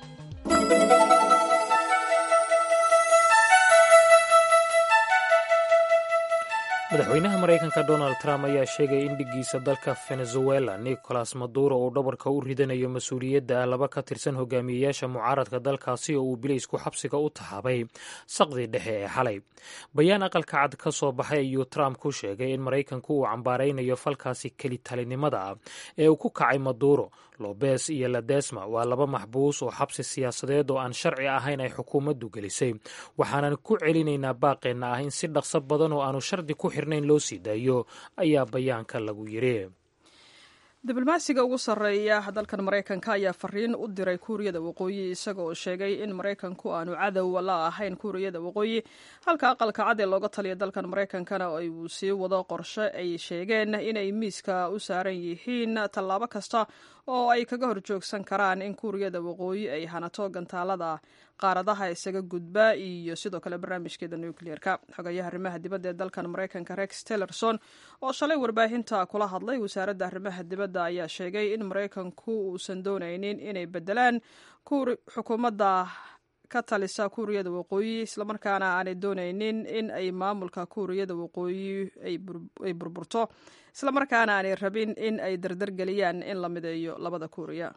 madaxweynaha maraykanka donald trump ayaa sheegay in dhiggiisa dalka venezuela nicolas maduro uu dhabarka u ridanayo mas-uuliyadda laba ka tirsan hogaamiyeyaasha mucaaradka dalkaasi oo uu bilaysku xabsiga u taxaabay saqdii dhexe ee xalay bayaan aqalka cad ka soo baxay ayuu trump ku sheegay in maraykanku uu cambaaraynayo falkaasi kelitalinimada ah ee uu ku kacay maduro lobes iyo ladesma waa laba maxbuus oo xabsi siyaasadeed oo aan sharci ahayn ay xukuumaddu gelisay waxaanan ku celinaynaa baaqeenna ah in si dhaqso badan oo aanu shardi ku xirnayn loo sii daayo ayaa bayaanka lagu yiri diblomaasiga ugu sarreeya dalkan maraykanka ayaa fariin u diray kuuriyada waqooyi isaga oo sheegay in maraykanku aanu cadow la ahayn kuuriyada waqooyi halka aqalka cad ee looga taliya dalkan maraykankana ay uu sii wado qorshe ay sheegeen inay miiska u saaran yihiin tallaabo kasta oo ay kaga horjoogsan karaan in kuuriyada waqooyi ay hanato gantaalada qaaradaha isaga gudba iyo sidoo kale barnaamijkeeda nucleerka xogayaha arrimaha dibadda ee dalkan maraykanka rex tillerson oo shalay warbaahinta kula hadlay wasaaradda arrimaha dibadda ayaa sheegay in maraykanku uusan doonaynin inay bedelaan xukuumadda ka talisa kuuriyada waqooyi islamarkaana aanay doonaynin in ay maamulka kuuriyada waqooyi ay burburto islamarkaana aanay rabin in ay dardargeliyaan in la mideeyo labada kuuriya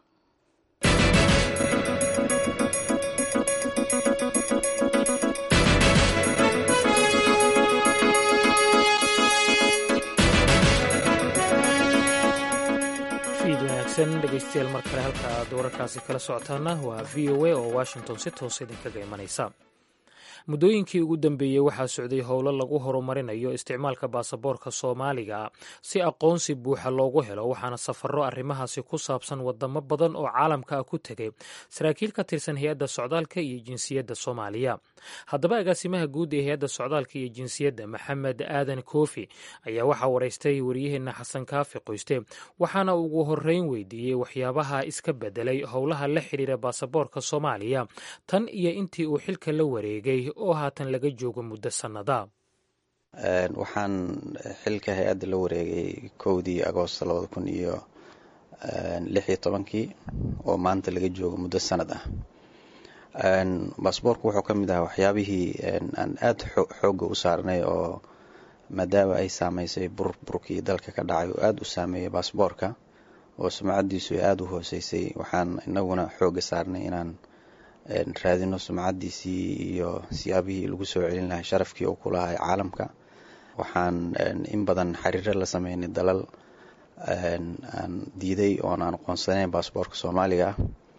dhegeystayaal mar kale halka aad wararkaasi kala socotaana waa v o a oo washington si toos idinkaga imanaysa muddooyinkii ugu dambeeyey waxaa socday howlo lagu horumarinayo isticmaalka baasaboorka soomaaliga si aqoonsi buuxa loogu helo waxaana safarro arrimahaasi ku saabsan wadamo badan oo caalamka ah ku tegay saraakiil ka tirsan hay-adda socdaalka iyo jinsiyadda soomaaliya haddaba agaasimaha guud ee hay-adda socdaalka iyo jinsiyadda maxamed aadan koofi ayaa waxaa waraystay wariyaheenna xasan kaafi qoyste waxaana ugu horreyn weydiiyey waxyaabaha iska bedelay howlaha la xidhiira baasaboorka soomaaliya tan iyo intii uu xilka la wareegay oo haatan laga joogo muddo sannada waxaan xilka hay-adda la wareegay kowdii agoosto labada kun iyo lix iyo tobankii oo maanta laga joogo muddo sanad ah baasboorku wuxuu ka mid ahaa waxyaabihii aan aada xoogga u saarnay oo maadaama ay saameysay burburkii dalka ka dhacay oo aada u saameeyay baasboorka oo sumcaddiisu ay aada u hooseysay waxaan inaguna xoogga saarnay inaan raadino sumcaddiisii iyo siyaabihii lagu soo celin lahay sharafkii uu ku lahay caalamka waxaan in badan xiriiro la sameynay dalal aan diiday oon aan aqoonsanayn baasboorka soomaaliga ah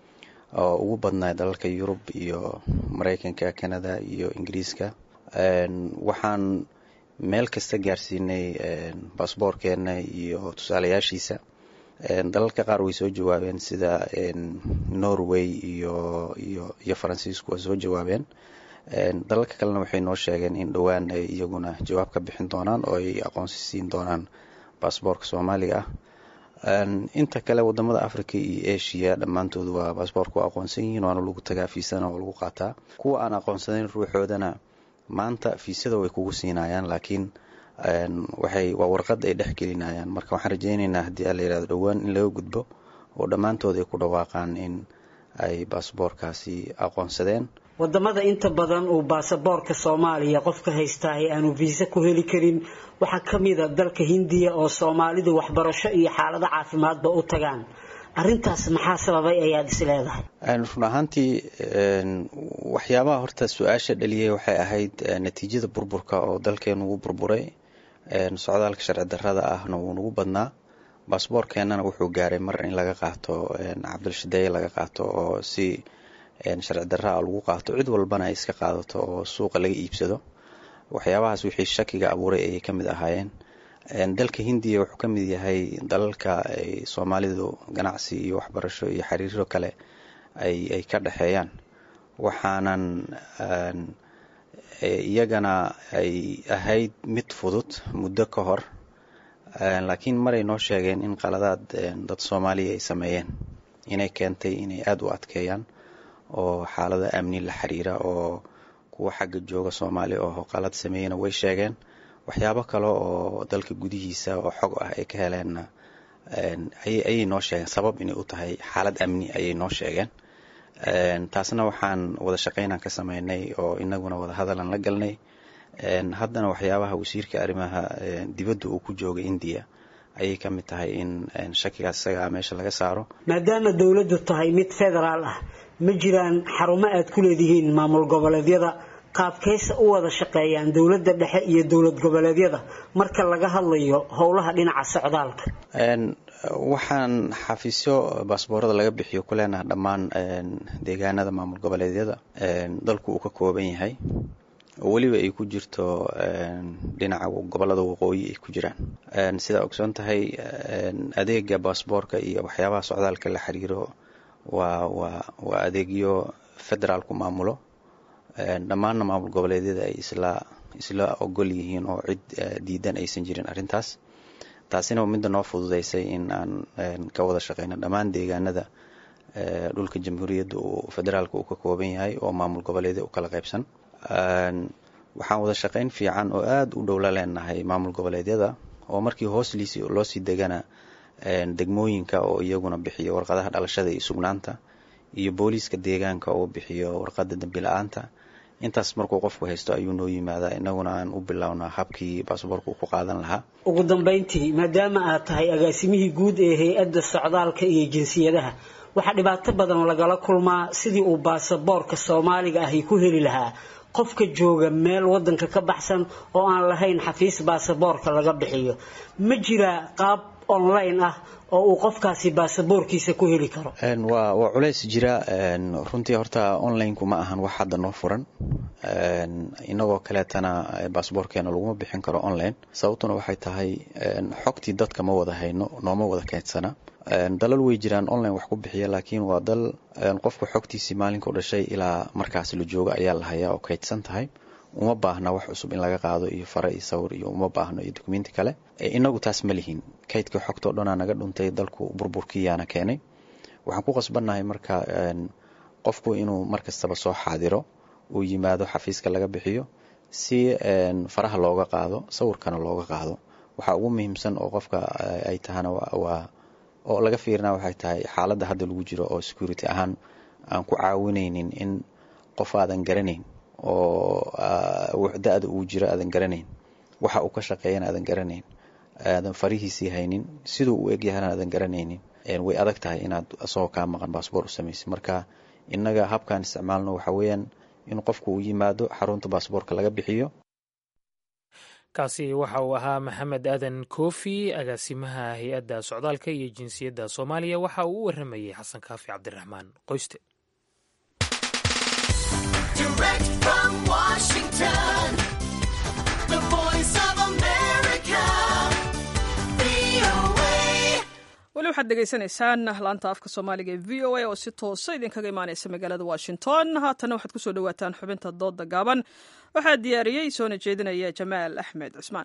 oo ugu badnaa dalalka yurub iyo maraykanka canada iyo ingiriiska waxaan meel kasta gaarsiinay baasboorkeena iyo tusaalayaashiisa dalalka qaar way soo jawaabeen sida norway iyo iyo iyo faransiisku waa soo jawaabeen dalalka kalena waxay noo sheegeen in dhowaan ay iyaguna jawaab ka bixin doonaan oo ay aqoonsi siin doonaan baasboorka soomaaliga ah inta kale wadamada africa iyo asia dhammaantoodu waa baasboorka waa aqoonsan yihiin waana lagu tagaa fiisana waa lagu qaataa kuwa aan aqoonsanayn ruuxoodana maanta fiisada way kugu siinayaan laakiin waxay waa warqad ay dhex gelinayaan marka waxaan rajeyneynaa haddii a la yirahdo dhowaan in laga gudbo oo dhammaantood ay ku dhawaaqaan in ay baasboorkaasi aqoonsadeen wadamada inta badan uu baasaboorka soomaaliya qofka haystaa ee aanu viisa ku heli karin waxaa ka mid a dalka hindiya oo soomaalidu waxbarasho iyo xaalado caafimaadba u tagaan arintaas maxaa sababay ayaad is leedahay run ahaantii waxyaabaha horta su-aasha dhaliyay waxay ahayd natiijada burburka oo dalkeenu ugu burburay socdaalka sharci darrada ahna wuu nagu badnaa baasboorkeenana wuxuu gaaray mar in laga qaato cabdilshadeeye laga qaato oo si sharci darra a lagu qaato cid walbana ay iska qaadato oo suuqa laga iibsado waxyaabahaas wixii shakiga abuuray ayay ka mid ahaayeen dalka hindiya wuxuu ka mid yahay dalalka ay soomaalidu ganacsi iyo waxbarasho iyo xiriiro kale ay ka dhexeeyaan waxaanan iyagana ay ahayd mid fudud muddo ka hor laakiin maray noo sheegeen in qaladaad dad soomaaliya ay sameeyeen inay keentay inay aada u adkeeyaan oo xaalada amni la xiriira oo kuwa xagga jooga soomaaliya oo qalad sameeyena way sheegeen waxyaabo kale oo dalka gudihiisa oo xog ah ay ka heleenna ayay noo sheegeen sabab inay u tahay xaalad amni ayay noo sheegeen taasna waxaan wada shaqeynaan ka sameynay oo inaguna wada hadalan la galnay haddana waxyaabaha wasiirka arrimaha dibadda uu ku jooga indiya ayay ka mid tahay in shakigaas isagaa meesha laga saaro maadaama dowladdu tahay mid federaal ah ma jiraan xarumo aad ku leedihiin maamul goboleedyada qaabkaysa u wada shaqeeyaan dowladda dhexe iyo dowlad goboleedyada marka laga hadlayo howlaha dhinaca socdaalka waxaan xafiisyo baasboorada laga bixiyo ku leenaha dhammaan deegaanada maamul goboleedyada dalku uu ka kooban yahay oo weliba ay ku jirto dhinaca gobolada waqooyi ay ku jiraan sidaa ogsoon tahay adeega baasboorka iyo waxyaabaha socdaalka la xiriiro waa waa waa adeegyo federaalku maamulo dhammaanna maamul goboleedyada ay isla isla ogol yihiin oo cid diidan aysan jirin arrintaas taasina midda noo fududeysay in aan ka wada shaqeyno dhammaan deegaanada dhulka jamhuuriyadda uu federaalka uu ka kooban yahay oo maamul goboleedya u kala qaybsan waxaan wada shaqeyn fiican oo aada u dhowla leenahay maamul goboleedyada oo markii hoos liisi loo sii degana degmooyinka oo iyaguna bixiyo warqadaha dhalashada iyo sugnaanta iyo booliiska deegaanka oo bixiyo warqada dembi la-aanta intaas markuu qofku haysto ayuu noo yimaadaa inaguna aan u bilownaa habkii baasboorka uu ku qaadan lahaa ugu dambeyntii maadaama aad tahay agaasimihii guud ee hay-adda socdaalka iyo jinsiyadaha waxaa dhibaato badan lagala kulmaa sidii uu baasaboorka soomaaliga ahi ku heli lahaa qofka jooga meel wadanka ka baxsan oo aan lahayn xafiis baasaboorka laga bixiyo ma jiraa qaab online ah oo uu qofkaasi baasaboorkiisa ku heli karo waa waa culays jira runtii horta onlineku ma ahan wax hadda noo furan inagoo kaleetana baasboorkeena laguma bixin karo online sababtuna waxay tahay xogtii dadka ma wada hayno nooma wada keydsana dalal way jiraan online wax ku bixiya laakiin waa dal qofku xogtiisii maalinkau dhashay ilaa markaas la joogo ayaa la hayaa oo kaydsan tahay uma baahna wax cusub in laga qaado iyo fare iyo sawir iyo uma baahno iyo dukumenti kale inagu taas ma lihin kaydka xogtoo dhanaa naga dhuntay dalku burburkiyaana keenay waxaan ku qasbannahay marka qofku inuu markastaba soo xaadiro uu yimaado xafiiska laga bixiyo si faraha looga qaado sawirkana looga qaado waxaa ugu muhiimsan oo qofka ay tahana waa oo laga fiirina waxay tahay xaaladda hadda lagu jiro oo security ahaan aan ku caawinaynin in qof aadan garanayn oo da-da uu jiro aadan garanayn waxa uu ka shaqeeyana aadan garanayn aadan farihiisii haynin siduu u egyahana aadan garanaynin way adag tahay inaad asagoo kaa maqan baasboor u samaysid marka innaga habkaan isticmaalno waxa weeyaan in qofku uu yimaado xarunta baasboorka laga bixiyo kaasi waxa uu ahaa maxamed aadan koofi agaasimaha hay-adda socdaalka iyo jinsiyadda soomaaliya waxa uu u waramayey xasan kaafi cabdiraxmaan qoyste waxaad dhegaysanaysaan laanta afka soomaaliga ee v o a oo si toosa idinkaga imaaneysa magaalada washington haatana waxaad kusoo dhawaataan xubinta dooda gaaban waxaa diyaariyey soona jeedinaya jamaal axmed cusmaan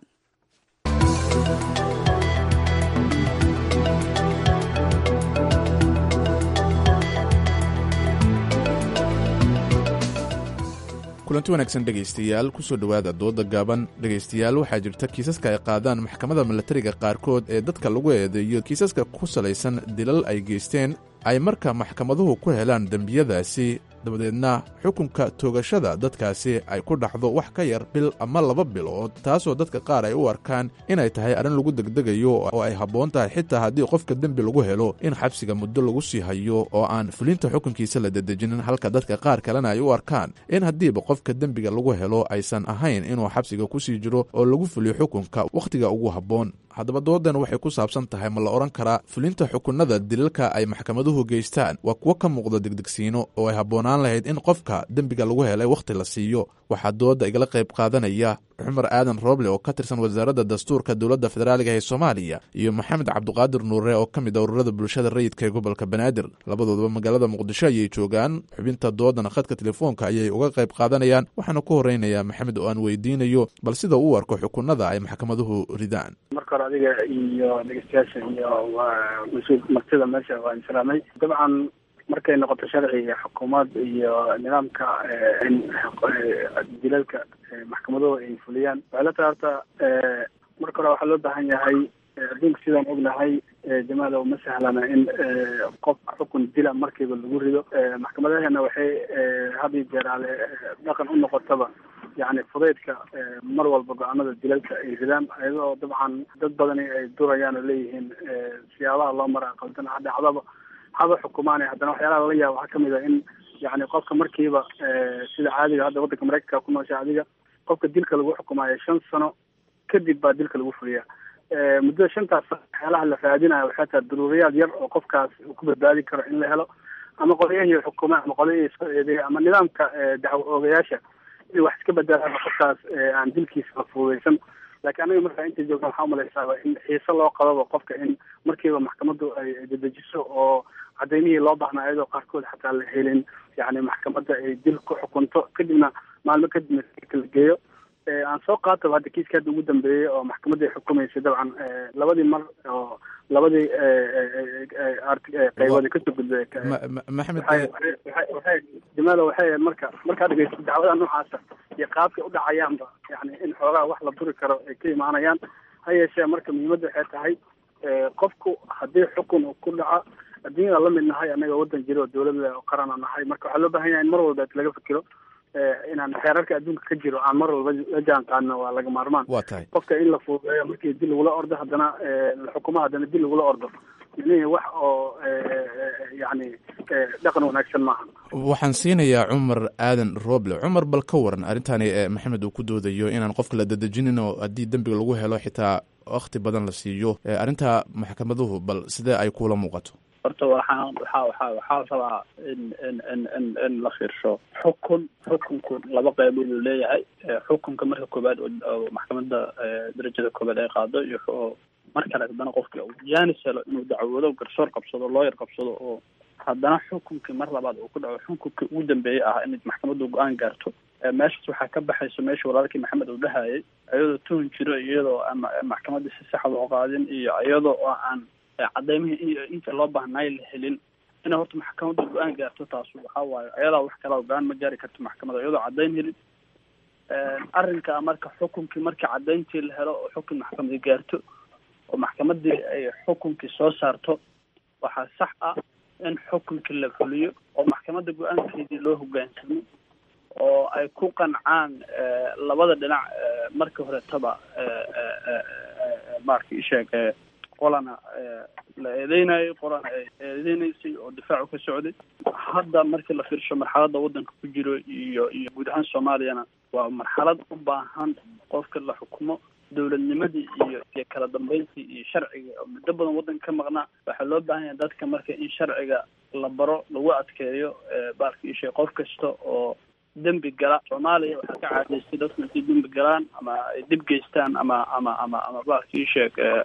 kulanti wanaagsan dhegaystayaal kusoo dhowaada dooda gaaban dhegaystayaal waxaa jirta kiisaska ay qaadaan maxkamadda milatariga qaarkood ee dadka lagu eedeeyo kiisaska ku salaysan dilal ay geysteen ay marka maxkamaduhu ku helaan dembiyadaasi dabadeedna xukunka toogashada dadkaasi ay ku dhaxdo wax ka yar bil ama laba bilood taasoo dadka qaar ay u arkaan inay tahay arrin lagu degdegayo oo ay habboon tahay xitaa haddii qofka dembi lagu helo in xabsiga muddo lagu sii hayo oo aan fulinta xukunkiisa la dedejinin halka dadka qaar kalena ay u arkaan in haddiiba qofka dembiga lagu helo aysan ahayn inuu xabsiga ku sii jiro oo lagu fuliyo xukunka wakhtiga ugu habboon haddaba doodan waxay ku saabsan tahay ma la odhan karaa fulinta xukunada dilalka ay maxkamaduhu geystaan waa kuwo ka muuqda degdegsiino oo ay habboonaan lahayd in qofka dembiga lagu helay wakhti la siiyo waxaa dooda igala qayb qaadanaya cumar aadan rooble oo ka tirsan wasaaradda dastuurka dowladda federaaliga ee soomaaliya iyo maxamed cabduqaadir nuure oo ka mid a ururada bulshada rayidka ee gobolka banaadir labadoodaba magaalada muqdisho ayay joogaan xubinta doodana khadka telefoonka ayay uga qayb qaadanayaan waxaana ku horeynayaa maxamed oo aan weydiinayo bal sida uu arko xukunada ay maxkamaduhu ridaan marka hore adiga iyo dhegeystayaasha iyo mas-uul martida meesha waan salaamay dabcan markay noqoto sharciga xukuumad iyo nidaamka in dilalka maxkamaduhu ay fuliyaan waxay la tahay horta marka hore waxaa loo baahan yahay adduunka sidaan ognahay jamaal uma sahlana in qof xukun dila markiiba lagu rido maxkamadaheena waxay had iyo jeer ale dhaqan u noqotaba yani fudaydka mar walba go-aanada dilalka ay ridaan iyadoo dabcan dad badani ay durayaan oo leeyihiin siyaabaha loo mara qaldan ha dhacdaba haba xukumaanay haddana waxyaalaha lala yaaba waxaa kamid a in yani qofka markiiba sida caadiga hadda waddanka mareykanka ku noosha adiga qofka dilka lagu xukumaayo shan sano kadib baa dilka lagu fuliyaa muddada shantaas sano waxyaalaha la raadinayo waxay tahay daruuriyaad yar oo qofkaas uu ku badbaadi karo in la helo ama qolyahii xukuuma ama qolyahii soo eedeeya ama nidaamka dacwo oogayaasha in wax iska bedelaan qofkaas aan dilkiisa la fududeysan laakiin anaga markaa inta joogna waxaa umalaysaaba in xiise loo qababa qofka in markiiba maxkamaddu ay dedejiso oo cadaymihii loo baahnaa iyadoo qaarkood xataa la helin yani maxkamadda ay dil ku xukunto kadibna maalmo kadibna la geeyo aan soo qaataba hadda kiiska hadda ugu dambeeyey oo maxkamadda ay xukumaysay dabcan labadii mar oo labadii qaybood kasoo gudbay maxamed waxay jamaalo waxay ahayd marka markaa dhegeysto dacwada noocaasa iyo qaabkay u dhacayaanba yani in xoogaa wax la duri karo ay ka imaanayaan ha yeeshee marka muhiimadda waxay tahay qofku haddii xukun uu ku dhaco adduunyada la mid nahay annaga waddan jiro oo dawladda qarana nahay marka waxaa loo baahan yahay in mar walba laga fikiro inaan xeerarka adduunka ka jiro aan mar walba la jaan qaadno waa laga maarmaan waa tahay qofka in la fududeeyo markii dil lagula ordo haddana la xukumo haddana dil lagula ordo micnihii wax oo yani dhaqan wanaagsan maaha waxaan siinayaa cumar aadan roble cumar bal ka waran arrintani maxamed uu ku doodayo inaan qofka la dadejinin oo haddii dembiga lagu helo xitaa wakti badan la siiyo arrinta maxkamaduhu bal sidee ay kula muuqato horta waxaan waxaa waxaa waxaa rabaa in in in in in la fiirsho xukun xukunku laba qaybood uu leeyahay xukunka marka koobaad oo maxkamadda darajada koobaad ay qaado iyo mar kale haddana qofka uu jaanis helo inuu dacwoodo garsoor qabsado looyar qabsado oo haddana xukunkii mar labaad uu ku dhaco xukunkii ugu dambeeyey ah in maxkamaddu go-aan gaarto meeshaas waxaa ka baxayso meesha walaalkii maxamed uu dhahayay iyadoo tuhun jiro iyadoo aan maxkamadda si saxa loo qaadin iyo iyadoo oo aan cadaymihii iyo inta loo baahnaay la helin inay horta maxkamadda go-aan gaarto taas waxaa waaye ayadaa wax kala go-aan ma gaari karto maxkamadda iyadoo cadayn helin arrinka marka xukunkii markii cadayntii la helo oo xukun maxkamadi gaarto oo maxkamadii ay xukunkii soo saarto waxaa sax ah in xukunkii la fuliyo oo maxkamadda go-aankeedii loo hogaansamo oo ay ku qancaan labada dhinac markii horetaba marka isheeg qolana la eedeynayo qolana ay eedeynaysay oo difaacu ka socday hadda markii la fiirsho marxaladda waddanka ku jiro iyo iyo guud ahaan soomaaliyana waa marxalad u baahan qofka la xukumo dowladnimadii iyo iyo kala dambeyntii iyo sharciga oo muddo badan waddanka ka maqnaa waxaa loo baahan yahay dadka marka in sharciga la baro lagu adkeeyo baalka ishe qof kasta oo dembi gala soomaaliya waxaa ka caadaystay dadku intay dembi galaan ama ay dib geystaan ama ama ama ama baalka isheeg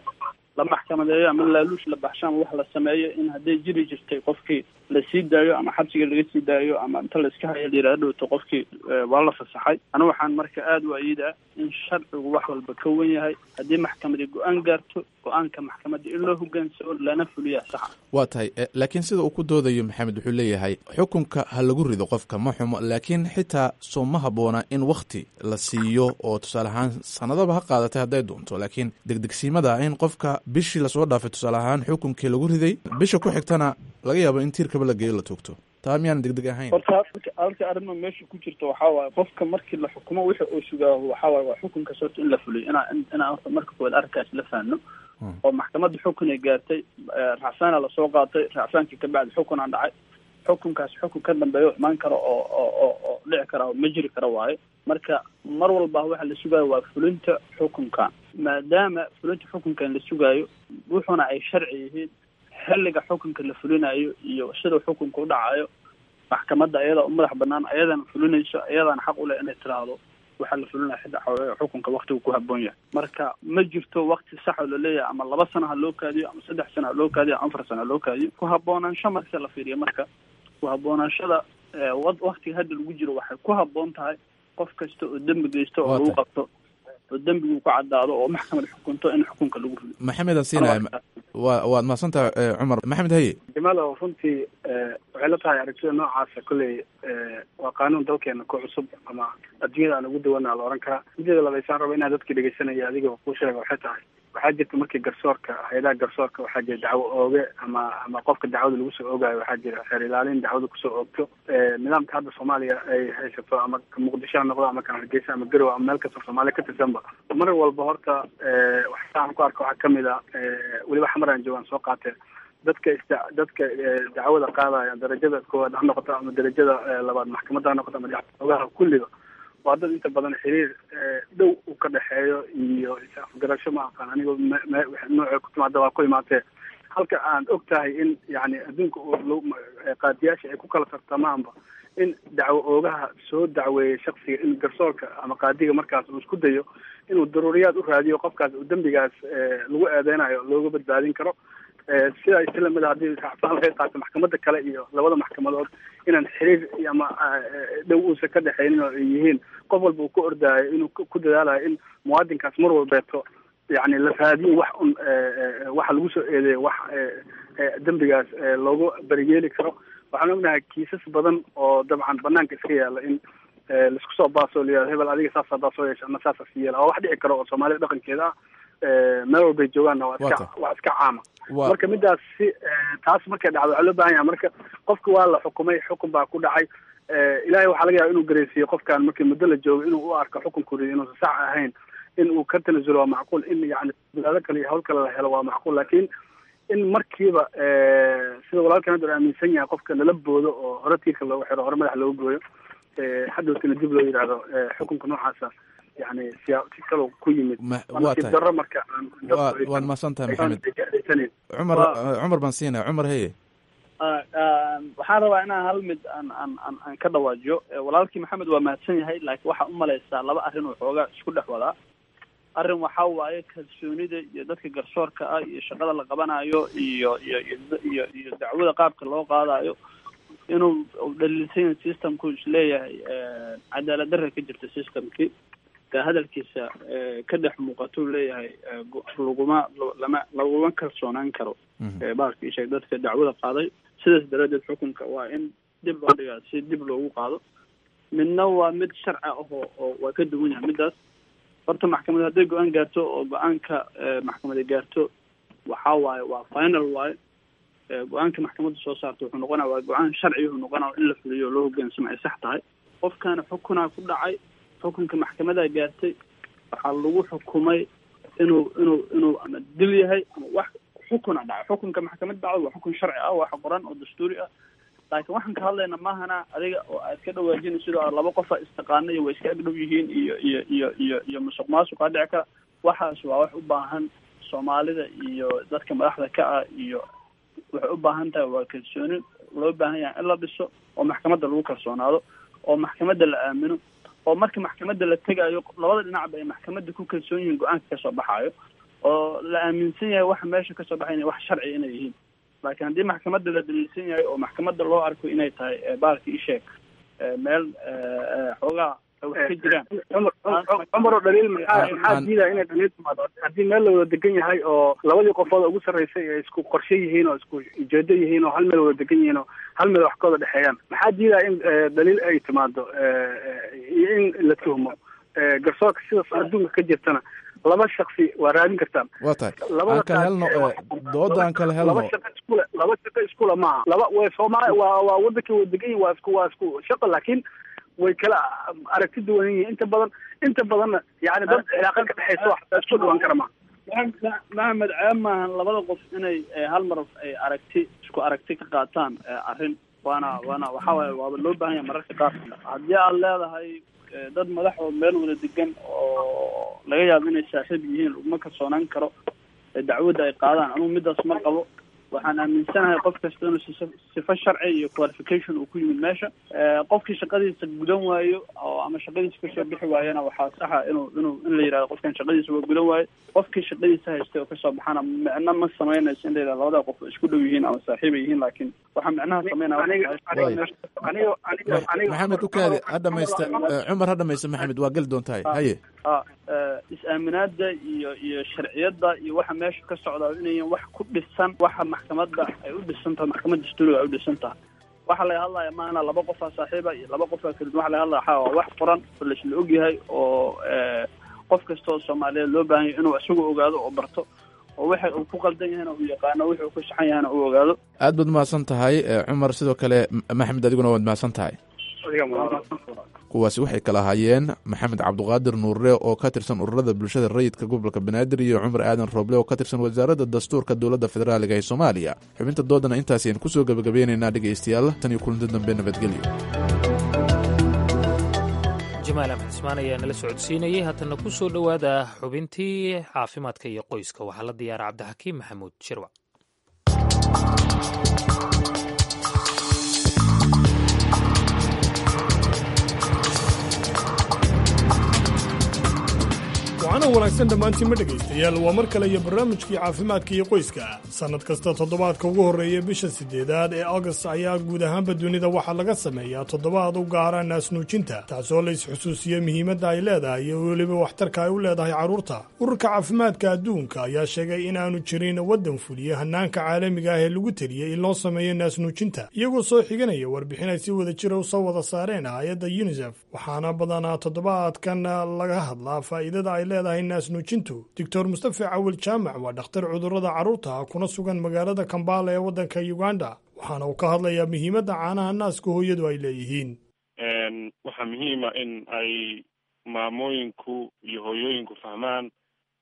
la maxkamadeeyo ama laaluush la baxsho ama wax la sameeyo in hadday jiri jirtay qofkii la sii daayo ama xabsiga laga sii daayo ama inta la iska haya la yidhahdo dhowto qofkii waa la fasaxay anigu waxaan marka aada u ayidaa in sharcigu wax walba ka wen yahay haddii maxkamadi go-aan gaarto go-aanka maxkamadda in loo hogaansamo lana fuliyaa saxa waa tahay laakiin sida uu ku doodayo maxamed wuxuu leeyahay xukunka ha lagu rido qofka ma xumo laakiin xitaa soo ma habboona in wakti la siiyo oo tusaale ahaan sanadaba ha qaadatay hadday doonto laakiin degdegsiimada in qofka bishii lasoo dhaafay tusaale ahaan xukunkii lagu riday bisha ku xigtana laga yaabo in tiirkaba la geeyo la toogto taa miyaan degdeg ahayn horta halka arrimo meesha ku jirto waxaa waaye qofka markii la xukumo wixii uu sugaaho waxaa waaye waa xukunkaas horta in la fuliyo inaa inaan horta marka koowaad arrinkaas la fahanno oo maxkamadda xukun ay gaartay racsaana lasoo qaatay racsaankii kabacdi xukun aan dhacay xukunkaas xukun ka dambeeyo imaan karo oo oo oo oo dhici kara oo ma jiri kara waaye marka mar walba waxa la sugaayo waa fulinta xukunkan maadaama fulinta xukunkan la sugaayo wuxuuna ay sharci yihiin xilliga xukunka la fulinayo iyo sida xukunka u dhacayo maxkamadda ayadaa u madax banaan ayadana fulinayso ayadaana xaq u leh inay tiraahdo waxaa la fulinaya xidda xukunka waktigu ku haboon yahay marka ma jirto wakti sax oo laleeyahay ama laba sano ha loo kaadiyo ama saddex sano ha loo kaadiyo ama afar sano ha loo kaadiyo ku haboonaansho marka la fiiriyo marka ku haboonaanshada waktiga hadda lagu jiro waxay ku haboon tahay qof kasta oo dembi geysto oo lagu qabto oo dembigu ku caddaado oo maxkamad xukunto in xukunka lagu rido maxamed aan siinaya wa waad mahadsantaha cumar maxamed haye jamaalow runtii waxay la tahay aragtida noocaasa kolley waa qaanuun dalkeena ku cusub ama adduunyada aan ugu dawana la ohan karaa mideeda labaysaan raba inaa dadka dhegeysanaya adiga kuu sheega waxay tahay waxaa jirta markii garsoorka hay-adaha garsoorka waxaa jira dacwo ooge ama ama qofka dacwada lagu soo oogayo waxaa jira xeer ilaalin dacwada kusoo oogto nidaamka hadda soomaaliya ay haysato ama muqdisho ha noqdo ama kan hargeysa ama garow ama meel kastoo soomaaliya ka tirsanba mar walba horta waxaan ku arka waxaa kamid a weliba xamar aan joogaan soo qaatee dadka is dadka dacwada qaadaya darajada koowaad ha noqoto ama darajada labaad maxkamadda ha noqoto ama dacwoogaha kulliga waa dad inta badan xiriir dhow uu ka dhexeeyo iyo is-afgarasho ma aqaan anigo nooce ku timaada waa ku imaatee halka aan og tahay in yani adduunka qaadiyaasha ay ku kala tartamaanba in dacwo oogaha soo dacweeyay shaksiga in garsoorka ama qaadiga markaas uu isku dayo inuu daruuriyaad u raadiyo qofkaas uu dembigaas lagu eedeynayo looga badbaadin karo sidaa islamida haddii racfaan laga qaato maxkamadda kale iyo labada maxkamadood inaan xiriir ama dhow uusan ka dhexaynin oo ay yihiin qof walba uu ku ordaayo inuu ku dadaalayo in muwaadinkaas mar walbeeto yani la raadiyo wax un waxa lagu soo eedeeyo wax dembigaas loogu beriyeeli karo waxaan ognahay kiisas badan oo dabcan banaanka iska yaala in laisku soo baasoo layihahdo hebel adiga saasaa baasoo yeesha ama saasaa si yeela oo wax dhici karo oo soomaalida dhaqankeeda ah meel walbay joogaanna waa iska waa iska caama marka midaas si taas markay dhacdo waxaa loo baahan yahay marka qofka waa la xukumay xukun baa ku dhacay ilaahay waxaa laga yaaba inuu gareysiiyo qofkan markii muddo la joogo inuu u arko xukunkuri inuusan sax ahayn in uu ka tanazulo waa macquul in yani bilaado kale iyo hawl kale la helo waa macquul laakiin in markiiba sida walaalkan hadda aaminsan yahay qofka lala boodo oo hore tiirka loogu xiro hore madax looga gooyo hadhowtina dib loo yidhaahdo xukunka noocaasa yani siyaa si kaloo ku yimid waa tahay daro marka waad mahadsan tahay maxamed cumar cumar baan siinaya cumar heye waxaan rabaa inaan hal mid aan aan aan aan ka dhawaajiyo walaalkii maxamed waa mahadsan yahay laakiin waxaa umalaysaa laba arrin oo xoogaa isku dhex wadaa arrin waxaa waaye kalsoonida iyo dadka garsoorka ah iyo shaqada la qabanayo iyo iyo iyo iyo dacwada qaabka loo qaadayo inuu dhaliilsan yahay systemku isleeyahay cadaalad darra ka jirta systemkii ka hadalkiisa ka dhex muuqatuu leeyahay laguma lama laguma kalsoonaan karo baalka isheeg dadka dacwada qaaday sidaas daraaddeed xukunka waa in dib loo dhigaa si dib loogu qaado midna waa mid sharci ah oo oo waa ka duwan yahay midaas horta maxkamad hadday go-aan gaarto oo go-aanka maxkamada gaarto waxaa waaye waa final waaye go-aanka maxkamadda soo saarta wuxuu noqonaya waa go-aan sharci wuxuu noqonaya in la fuliyo oo loo hogaansamo ay sax tahay qofkana xukunaa ku dhacay xukunka maxkamadaa gaartay waxaa lagu xukumay inuu inuu inuu ama dil yahay ama wax xukuna dhacay xukunka maxkamadda dhacdo waa xukun sharci ah wax qoran oo dastuuri ah laakiin waxaan ka hadlayna maahana adiga oo aad ka dhawaajinay sidoo laba qofa istaqaana iyo way iska agdhow yihiin iyo iyo iyo iyo iyo musuq maasuqa dhici kara waxaas waa wax u baahan soomaalida iyo dadka madaxda ka ah iyo waxay u baahan tahay waa kalsooni loo baahan yahay in la dhiso oo maxkamadda lagu kalsoonaado oo maxkamadda la aamino oo marka maxkamadda la tegayo labada dhinacba ay maxkamadda ku kalsoon yihiin go-aanka kasoo baxaayo oo la aaminsan yahay waxa meesha kasoo baxay inay wax sharci inay yihiin laakiin haddii maxkamadda la daliilsan yahay oo maxkamadda loo arko inay tahay baalki isheeg meel xoogaa wax ka jiraan cumar oo dhaliil maxaa maxaa diidaya inay dhaliil timaado haddii meel la wada degan yahay oo labadii qofood ugu sarreysay ay isku qorshe yihiin oo isku ujeedo yihiin oo hal meel wada degan yihiin oo hal meel wax ka wada dhexeeyaan maxaa diidaya in dhaliil ay timaado iyo in la tuhmo garsoorka sidaas adduunka ka jirtana laba shaksi waa raadin kartaan waa tahay aan kala helno dooda aan kala helno laba shaqo iskule laba shaqo iskula maaha laba way soomaali waa waa wadankii wada degan yihin waa isku waa isku shaqo laakiin way kala aragti duwan yihiin inta badan inta badanna yani dad cilaaqa ka dhexeysa wax isku dhuwan kara ma maxamed ceeb maahan labada qof inay hal mar ay aragti isku aragti ka qaataan arrin waana waana waxa waaye waaba loo baahan yahay mararka qaar haddii aad leedahay dad madax oo meel wada degan oo laga yaabo inay saaxiib yihiin laguma kalsoonaan karo dacwadda ay qaadaan anugu midaas ma qabo waxaan aaminsanahay qof kasta inuu sifo sharci iyo qualification uu ku yimid meesha qofkii shaqadiisa gudan waayo oo ama shaqadiisa kasoo bixi waayana waxaa saxa inuu inuu in la yidhahdo qofkan shaqadiisa waa gudan waayo qofkii shaqadiisa haystay oo kasoo baxana micno ma samaynayso in la yidhahdo labada qof isku dhow yihiin ama saaxiib ay yihiin laakiin waxaa micnaha sameynaya maxamed ukaadi ha dhamaysta cumar ha dhamaysta maxamed waa geli doontahay haye a is-aaminaada iyo iyo sharciyadda iyo waxa meesha ka socda inayan wax ku dhisan waxa maxkamadda ay u dhisan tahay maxkamadda dastuuriga ay u dhisan tahay waxa laga hadlaya maana laba qofaa saaxiiba iyo laba qofaa kala duwan waxa laga hadlaya waxaa waa wax furan oo laisla ogyahay oo qof kasta oo soomaaliyeed loo baahan yahay inuu isagu ogaado oo barto oo waxa uu ku qaldan yahayna uu yaqaano wixii uu ku saxan yahayna uu ogaado aad baad mahadsan tahay cumar sidoo kale maxamed adiguna waad mahadsan tahay kuwaasi waxay kala ahaayeen maxamed cabduqaadir nuurre oo ka tirsan ururada bulshada rayidka gobolka banaadir iyo cumar aadan rooble oo ka tirsan wasaaradda dastuurka dowladda federaaliga ee soomaaliya xubinta doodana intaas ayaan kusoo gebagabeynaynaa dhegaystayaal tan iyo kulanti dambe nabadgelyo jamaal axmed cismaan ayaa nala socodsiinayay haatana ku soo dhowaada xubintii caafimaadka iyo qoyska waxaa la diyaara cabdixakiim maxamuud shirwac waxaana wanaagsan dhammaantiinma dhegaystayaal waa mar kale iyo barnaamijkii caafimaadka iyo qoyska sannad kasta toddobaadka ugu horreeya bisha siddeedaad ee august ayaa guud ahaanba dunida waxaa laga sameeyaa toddobaad u gaara naasnuujinta taasoo la is-xusuusiya muhiimadda ay leedahay iyo weliba waxtarka ay u leedahay carruurta ururka caafimaadka adduunka ayaa sheegay inaanu jirin waddan fuliya hannaanka caalamiga ah ee lagu teliyey in loo sameeyo naasnuujinta iyagoo soo xiganaya warbixin ay si wada jira u soo wada saareen hay-adda yunisef waxaana badanaa toddobaadkan laga hadlaa faa'iidada ay leedahay naasnuujintu doctor mustafa cawil jaamac waa dhakhtar cudurrada carruurta kuna sugan magaalada kambala ee waddanka uganda waxaana uu ka hadlayaa muhiimadda caanaha naaska hooyadu ay leeyihiin waxaa muhiima in ay maamooyinku iyo hooyooyinku fahmaan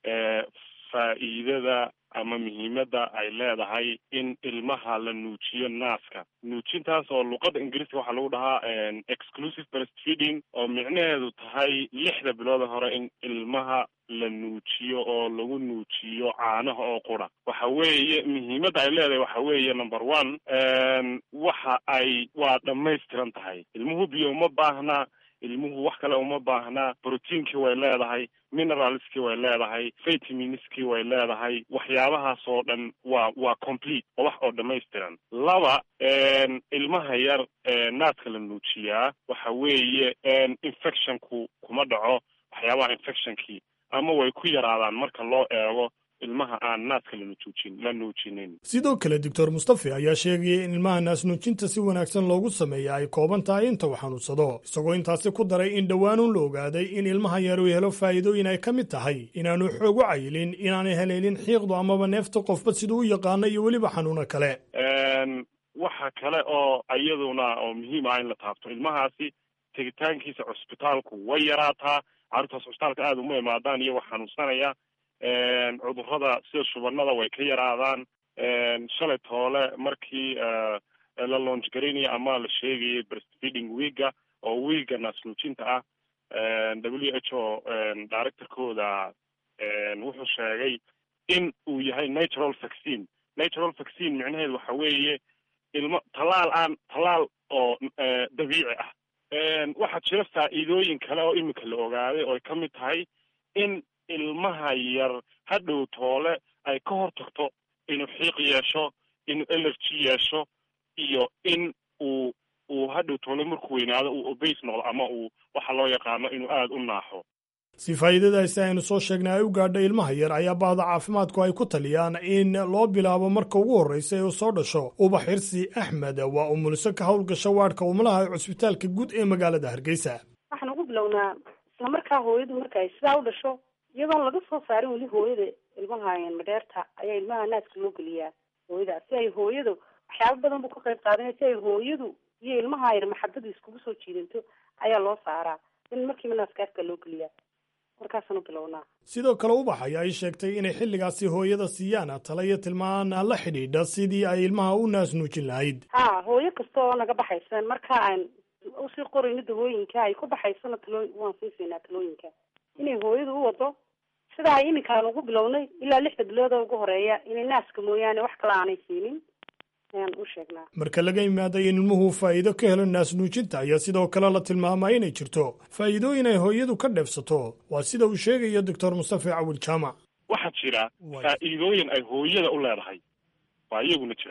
faa'iidada ama muhiimadda ay leedahay in ilmaha la nuujiyo naaska nuujintaas oo luqadda ingiriiska waxaa lagu dhahaa exclusive breastfeeding oo micnaheedu tahay lixda bilooda hore in ilmaha la nuujiyo oo lagu nuujiyo caanaha oo qura waxa weeye muhiimadda ay leedahay waxa weeye number one waxa ay waa dhammaystiran tahay ilmuhu biyo uma baahna ilmuhu wax kale uma baahnaa brotiinkii way leedahay mineralskii way leedahay vitaminskii way leedahay waxyaabahaas oo dhan waa waa complete oo wax oo dhammaystiran laba ilmaha yar naaska la nuujiyaa waxa weeye infectionku kuma dhaco waxyaabaha infectionkii ama way ku yaraadaan marka loo eego ilmaha aan naaska lanuujin la nuujinin sidoo kale doctor mustafe ayaa sheegaya in ilmaha naasnuujinta si wanaagsan loogu sameeya ay kooban tahay inta uu xanuunsado isagoo intaasi ku daray in dhowaanuun la ogaaday in ilmaha yar uu helo faa'iidooyin ay ka mid tahay inaanu xoog u cayilin inaanay haleelin xiiqdu amaba neefta qofba siduu u yaqaano iyo weliba xanuuno kale waxa kale oo iyaduna oo muhiim ah in la taabto ilmahaasi tegitaankiisa cusbitaalku way yaraataa carruurtaas cusbitaalka aada uma imaadaan iyagoo xanuunsanaya cudurrada sida shubanada way ka yaraadaan shalay toole markii la launch garaynaya ama la sheegayay breastfeeding weega oo weega naasnuujinta ah w h o directorkooda wuxuu sheegay in uu yahay natural vaccine natural vaccine micnaheedu waxa weeye ilmo tallaal aan tallaal oo dabiici ah waxaa jira faa'iidooyin kale oo imika la ogaaday oo ay ka mid tahay in ilmaha yar hadhow toole ay ka hor tagto inuu xiiq yeesho inuu energy yeesho iyo in uu uu hadhow toole markuu weynaado uu obase noqdo ama uu waxa loo yaqaano inuu aada u naaxo si faa'iidadaasi aynu soo sheegnay ay u gaadho ilmaha yar ayaa bahda caafimaadku ay ku taliyaan in loo bilaabo marka ugu horreysa ee uu soo dhasho ubax xirsi axmed waa umuliso ka howlgasha waadhka umulaha ee cusbitaalka guud ee magaalada hargeysa waxaan ugu bilownaa isla markaa hooyadu marka ay sidaa u dhasho iyadoon laga soo saarin weli hooyada ilmaha madheerta ayaa ilmaha naaska loo geliyaa hooyada si ay hooyadu waxyaaba badan buu ka qayb qaadanaya si ay hooyadu iyo ilmaha yar maxabadu iskugu soo jiidanto ayaa loo saaraa in markiiba naaska afka loo geliyaa markaasaan u bilownaa sidoo kale ubax ayaa ay sheegtay inay xilligaasi hooyada siiyaan tala iyo tilmaan la xidhiidha sidii ay ilmaha u naas nuujin lahayd ha hooyo kasta oo naga baxaysa marka aan usii qorayno dawooyinka ay ku baxaysana taloo waan sii siinaa talooyinka inay hooyadu u wado sida ay iminkaan ugu bilownay ilaa lixda bilood oo ugu horeeya inay naaska mooyaane wax kale aanay siinin ayaan u sheegnaa marka laga yimaado in ilmuhu faa'iido ka helo naas nuujinta ayaa sidoo kale la tilmaamaa inay jirto faa'iidooyin ay hooyadu ka dheefsato waa sida uu sheegayo doctor mustafa cawil jaamac waxaa jira faa'iidooyin ay hooyada u leedahay waa iyaguna jira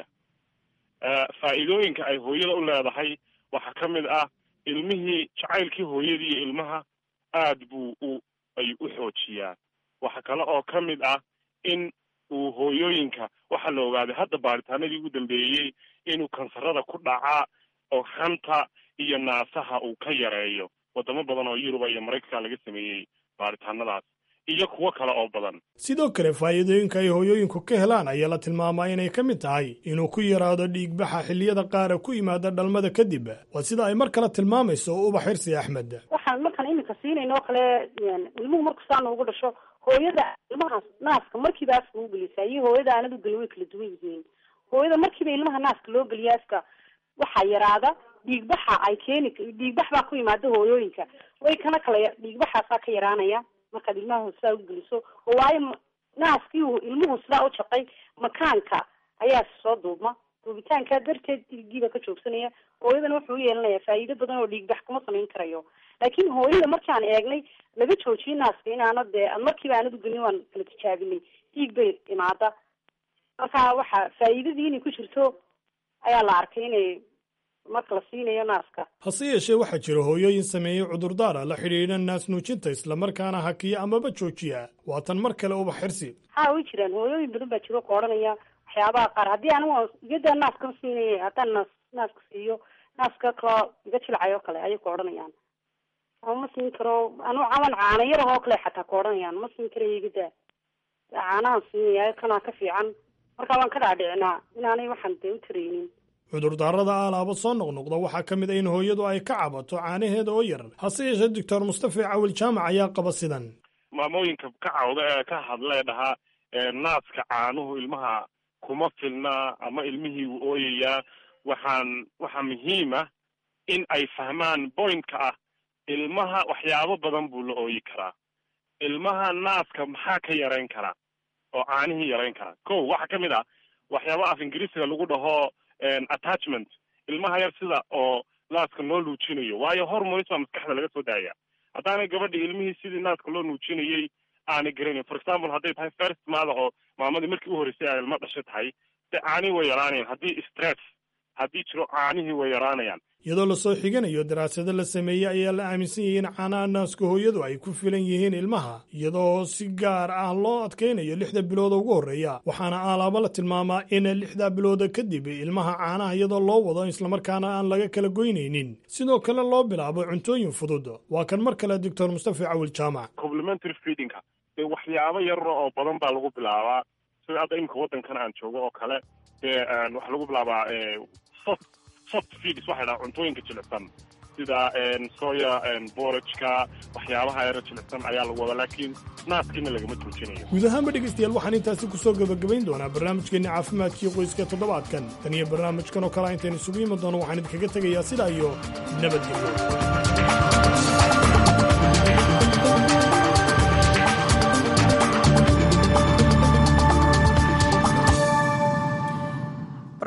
faa'iidooyinka ay hooyada u leedahay waxaa ka mid ah ilmihii jacaylkii hooyadii iyo ilmaha aad buu u ay u xoojiyaan waxa kale oo ka mid ah in uu hooyooyinka waxaa la ogaaday hadda baaritaanadii ugu dambeeyey inuu kansarada ku dhacaa oo hanta iyo naasaha uu ka yareeyo wadamo badan oo yuruba iyo maraykanka laga sameeyey baaritaanadaas iyo kuwo kale oo badan sidoo kale faa'iidooyinka ay hooyooyinku ka helaan ayaa la tilmaamaa inay ka mid tahay inuu ku yaraado dhiigbaxa xilliyada qaara ku yimaada dhalmada kadib waa sida ay mar kale tilmaamayso ubax xirsi axmed waxaan markaan iminka siinayno oo kale ilmuhu marku saana ugu dhasho hooyada ilmahaas naaska markiiba afka u gelisaa iyo hooyada aanad u gelin way kala duwan yihiin hooyada markiiba ilmaha naaska loo geliya afka waxaa yaraada dhiigbaxa ay keeni dhiigbax baa ku yimaada hooyooyinka way kana kala dhiigbaxaasaa ka yaraanaya markaad ilmaha sidaa u geliso oo waayo naaskii ilmuhu sidaa u jaqay makaanka ayaa soo duubma duubitaankaa darteed dhiigiiba ka joogsanaya hooyadana wuxuu u yeelanayaa faa'iido badan oo dhiigbax kuma samayn karayo laakiin hooyada markaan eegnay laga joojiyay naaska inaana dee markiiba aanad u gelin waan kala tijaabinay dhiig bay imaada marka waxa faa'iidadii inay ku jirto ayaa la arkay inay marka la siinayo naaska hase yeeshee waxaa jira hooyooyin sameeyey cudurdaara la xidhiidha naas nuujinta islamarkaana hakiya amaba joojiya waatan mar kale ubax xirsi ha way jiraan hooyooyin badan baa jiro ka odhanaya waxyaabaha qaar haddii anigu iyadaa naaska siinaya haddaan naas naaska siiyo naaska kaloo iga jilcayo kale ayay ku odhanayaan ama ma siin karo anu camal caana yarah oo kale xataa ka odhanayaan ma siin karayo igadaa caanahan siinaya kanaa ka fiican marka waan ka dhaadhicinaa inaanay waxaan dee u taraynin cudurdaarada aalaaba soo noqnoqda waxaa ka mid a in hooyadu ay ka cabato caanaheeda oo yar hase yeeshee doctor mustafa cawil jaamac ayaa qaba sidan maamooyinka ka cawda ee ka hadlee dhahaa naaska caanuhu ilmaha kuma filna ama ilmihii wuu ooyayaa waxaan waxaa muhiim ah in ay fahmaan pointka ah ilmaha waxyaabo badan buu la ooyi karaa ilmaha naaska maxaa ka yarayn karaa oo caanihii yarayn karaa ko waxaa ka mid ah waxyaaba af ingiriisiga lagu dhaho attachment ilmaha yar sida oo naaska loo nuujinayo waayo hormones baa maskaxda laga soo daaya haddaanay gabadhi ilmihii sidii naaska loo nuujinayay aanay garanayn for example hadday tahay first mother oo maamadii markii u horreysay ay ilmo dhasho tahay de caanihii way yaraanayaan haddii stress haddii jiro caanihii way yaraanayaan iyadoo lasoo xiganayo daraasado la sameeyey ayaa la aaminsan yahay in caanaha naaska hooyadu ay ku filan yihiin ilmaha iyadoo si gaar ah loo adkaynayo lixda bilooda ugu horreeya waxaana aalaabo la tilmaamaa in lixda bilooda kadib ilmaha caanaha iyadoo loo wado islamarkaana aan laga kala goynaynin sidoo kale loo bilaabo cuntooyin fudud waa kan mar kale doctor mustafa cawil jaamac complementary feedingka dee waxyaabo yar oo badan baa lagu bilaabaa sida hadda imika waddankan aan joogo oo kale dee waxaa lagu bilaabaa soft soft feeds waxay dhaha cuntooyinka jilicsan sida soya borajka waxyaabaha yaro jilicsan ayaa lagu wadaa laakiin naaskiina lagama joojinayo guud ahaanba dhegaystayaal waxaan intaasi ku soo gebagabayn doonaa barnaamijkeenni caafimaadkii qoyska toddobaadkan tan iyo barnaamijkan oo kale intaynu isugu imi doono waxaan idinkaga tegayaa sidaa iyo nabadgelyo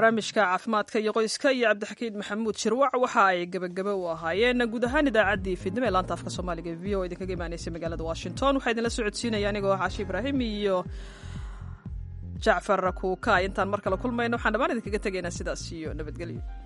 barnaamijka caafimaadka iyo qoyska iyo cabdixakiin maxamuud shirwac waxa ay gebagebe u ahaayeen guud ahaan idaacaddii fidnimo ee laanta afka soomaaliga v o idinkaga imaanaysay magaalada washington waxaa idinla socodsiinaya anigoo caashi ibraahim iyo jacfar kuuka intaan mar kale kulmayno waxaan dhammaan idinkaga tegaynaa sidaas iyo nabadgelyo